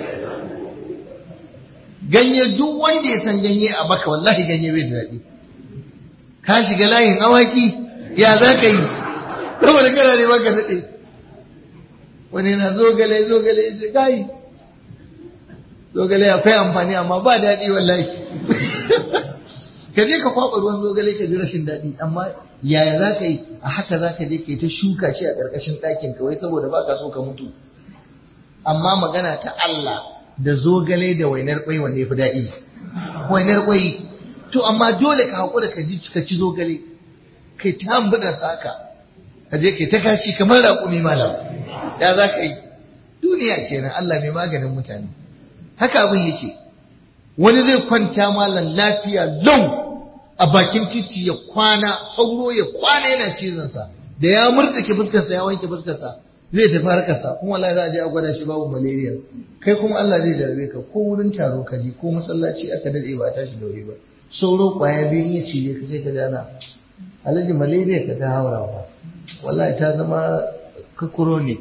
ganye duk wanda ya san ganye a baka wallahi ganye bai da daɗi ka shiga layin awaki ya za ka yi saboda kana ne maka daɗe wani na zogale zogale ya ce kai zogale akwai amfani amma ba daɗi wallahi ka je ka kwaɓa ruwan zogale ka ji rashin daɗi amma yaya za ka yi a haka za ka je ka yi ta shuka shi a ƙarƙashin ɗakin ka wai saboda ba ka so ka mutu amma magana ta Allah da zogale da wainar ƙwai wanda ya fi daɗi wainar ƙwai to amma dole ka haƙura ka ji ka ci zogale kai ta hambuɗa saka ka je kai ta kashi kamar raƙumi malam ya za ka yi duniya kenan Allah mai maganin mutane haka abin yake wani zai kwanta malam lafiya lau a bakin titi ya kwana sauro ya kwana yana cizonsa da ya murtsake fuskarsa ya wanke fuskarsa zai tafi harkarsa kuma wallahi za a je a gwada shi babu malaria kai kuma Allah zai jarabe ka ko wurin taro ka je ko masallaci aka dade ba tashi da wuri ba sauro kwaya biyu ya cije ka sai ka dana alhaji malaria ka ta haura ba wallahi ta zama ka chronic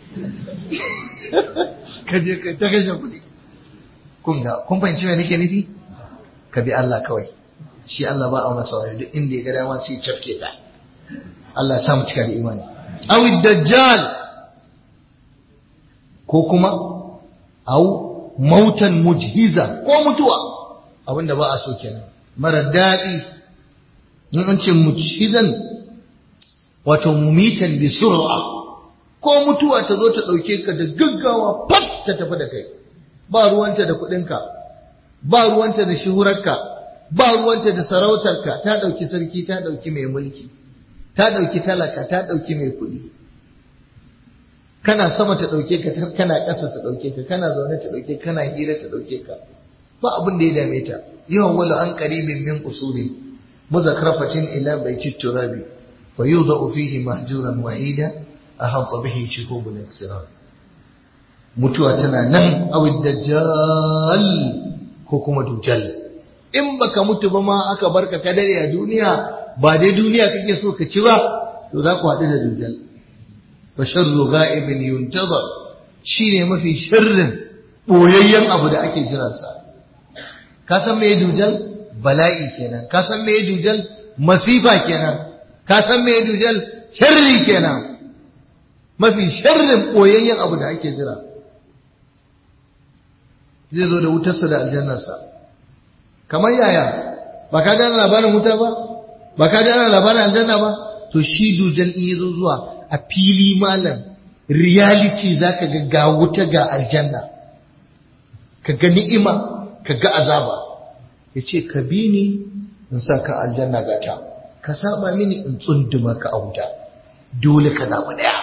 ka je ka ta kashe kuɗi kun ga kun fahimci me nake nufi ka bi Allah kawai shi Allah ba a masa wayo duk inda ya ga dama sai cafke ka Allah ya sa mu cika da imani awi dajjal ko kuma au mautan mujhiza ko mutuwa abinda ba a so kenan mara daɗi in an ce mujhizan wato mumitan bi sur'a ko mutuwa ta zo ta ɗauke ka da gaggawa fat ta tafi da kai ba ruwanta da kuɗinka ba ruwanta da shuhurarka ba ruwanta da sarautarka ta ɗauki sarki ta ɗauki mai mulki ta ɗauki talaka ta ɗauki mai kuɗi kana sama ta ɗauke ka kana ƙasa ta ɗauke ka kana zaune ta ɗauke kana hira ta ɗauke ka ba abin da ya dame ta yawan wala an qaribin min usuli muzakrafatin ila baiti turabi fa yudau fihi mahjuran wahida ahata bihi shuhubul iqtirar mutuwa tana nan awid dajjal ko kuma dujal in baka mutu ba ma aka barka ka dare a duniya ba dai duniya kake so ka ci ba to za ku haɗu da dujal فشر غائب ينتظر shine mafi sharrin boyayyen abu da ake jiransa ka san me dujal bala'i kenan ka san me dujal masifa kenan ka san me dujal sharri kenan mafi sharrin boyayyen abu da ake jira zai zo da wutarsa da aljannarsa kamar yaya ba ka gane labarin wuta ba ba ka gane labarin aljanna ba to shi dujal in ya zo zuwa a fili malam reality za ka ga ga wuta ga aljanna ka ga ni'ima ka ga azaba ya ce ka bi ni in sa ka aljanna ga ta ka saba mini in tsunduma ka a wuta dole ka zaɓi ɗaya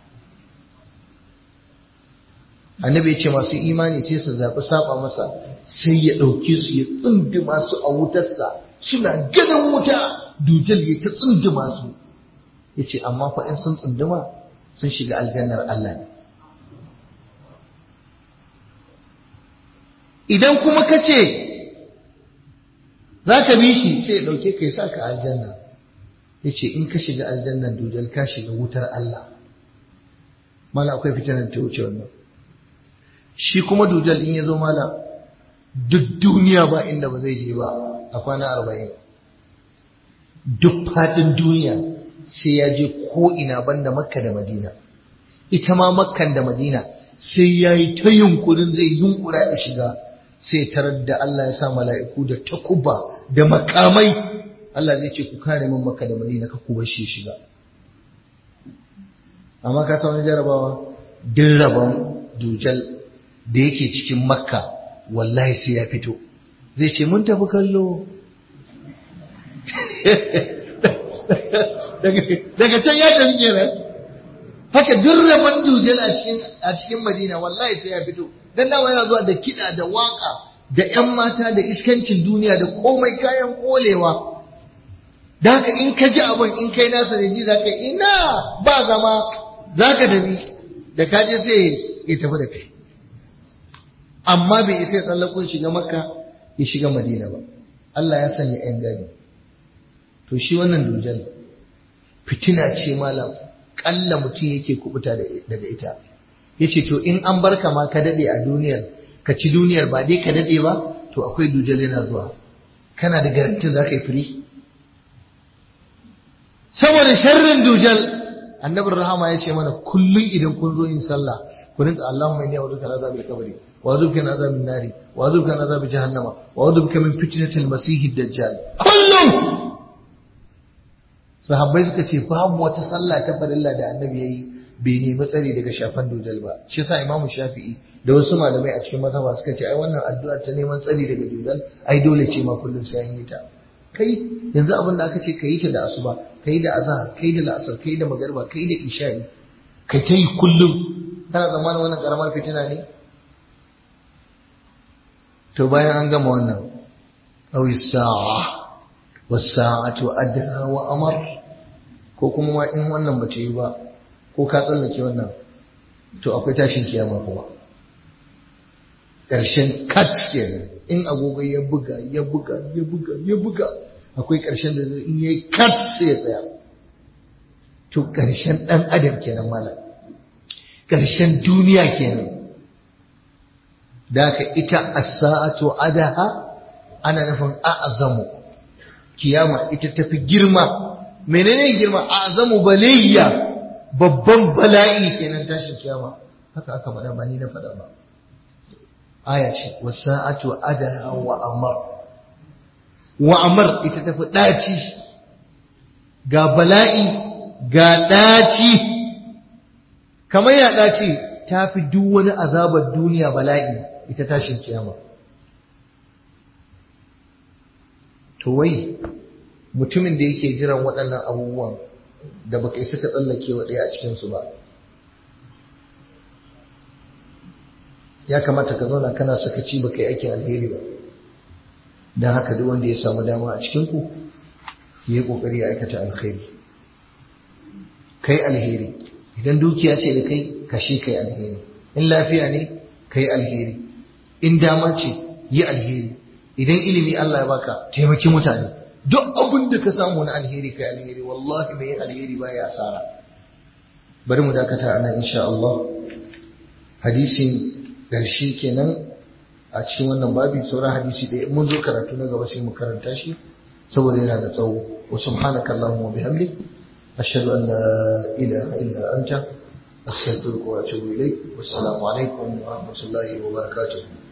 annabi ya ce masu imani ce su zaɓi saba masa sai ya ɗauke su ya tsunduma su a wutarsa suna ganin wuta dujal ya ta tsunduma su ya ce amma fa in sun tsunduma sun shiga aljannar Allah ne idan kuma ka ce za ka bi shi sai ya ɗauke ka ya sa ka aljanna ya ce in ka shiga aljannar dujal ka shiga wutar Allah mala akwai fitanar ta wuce wannan shi kuma dujal in ya zo mala duk duniya ba inda ba zai je ba a kwana arba'in duk faɗin duniya sai ya je ko'ina banda makka da madina ita ma makkan da madina sai ya yi ta yunkurin zai yunkura da shiga sai tarar da Allah ya sa mala'iku da takuba da makamai Allah zai ce ku kare min makka da madina ka kuwa shi shiga amma ka sa wani jarabawa din rabon dujal da yake cikin makka wallahi sai ya fito zai ce mun tafi kallo daga can ya tafi kenan haka duk rabon dujal a cikin madina wallahi sai ya fito dan dama yana zuwa da kiɗa da waka da ƴan mata da iskancin duniya da komai kayan kolewa da haka in ka ji abin in kai nasa da ji zaka ina ba zama zaka tafi da ka je sai ya tafi da kai amma bai isa ya tsallakon shiga makka ya shiga madina ba Allah ya sanya ƴan gani to shi wannan dujal fitina ce malam kalla mutum yake kubuta daga ita yace to in an barka ma ka dade a duniyar ka ci duniyar ba dai ka dade ba to akwai dujal yana zuwa kana da garantin zaka yi firi saboda sharrin dujal annabin rahama ya ce mana kullum idan kun zo yin sallah ku rinka Allahumma inni a'udhu bika min azabil qabri wa a'udhu bika min azabin nari wa a'udhu bika min azabi jahannama wa a'udhu bika min fitnatil masihid dajjal kullum sahabbai suka ce babu wata sallah ta farilla da annabi yayi bai nemi tsari daga shafan dujal ba shi yasa imamu shafi'i da wasu malamai a cikin mazhaba suka ce ai wannan addu'a ta neman tsari daga dujal ai dole ce ma kullum sai an yi ta kai yanzu abin da aka ce ka yi ta da asuba ka yi da azhar ka yi da la'asar ka yi da magarba ka yi da isha'i kai ta yi kullum kana zamanin wannan karamar fitina ne to bayan an gama wannan awi sa'a was-sa'atu adha wa amar ko kuma ma in wannan bata yi ba ko ka tsallake wannan to akwai tashin kiyama kuma ƙarshen kat kenan in agogo ya buga ya buga ya buga ya buga akwai ƙarshen da zai in yayi kat sai ya tsaya to ƙarshen ɗan adam kenan malam ƙarshen duniya kenan da ka ita as-sa'atu adaha ana nufin a'zamu kiyama ita tafi girma menene girma a'zamu balayya babban bala'i kenan tashin kiyama haka aka faɗa ba ni na faɗa ba aya ce wasa'atu adaha wa amar wa amar ita tafi ɗaci ga bala'i ga ɗaci kamar ya ɗaci ta fi duk wani azabar duniya bala'i ita tashin kiyama to wai mutumin da yake jiran waɗannan abubuwan da baka isa ka tsallake wa ɗaya a cikinsu ba ya kamata ka zauna kana sakaci baka yi aikin alheri ba don haka duk wanda ya samu dama a cikinku ya yi ƙoƙari ya aikata alheri kai alheri idan dukiya ce da kai kashe kai alheri in lafiya ne kai alheri in dama ce yi alheri idan ilimi Allah ya baka taimaki mutane duk abin da ka samu na alheri kai alheri wallahi mai alheri baya asara bari mu dakata anan insha Allah hadisin ƙarshe kenan a cikin wannan babi sauran hadisi ɗaya mun zo karatu na gaba sai mu karanta shi saboda yana da tsawo wa subhanaka allahumma bihamdik ashhadu an la ilaha illa anta astaghfiruka wa atubu ilaik wassalamu alaikum wa rahmatullahi wa barakatuh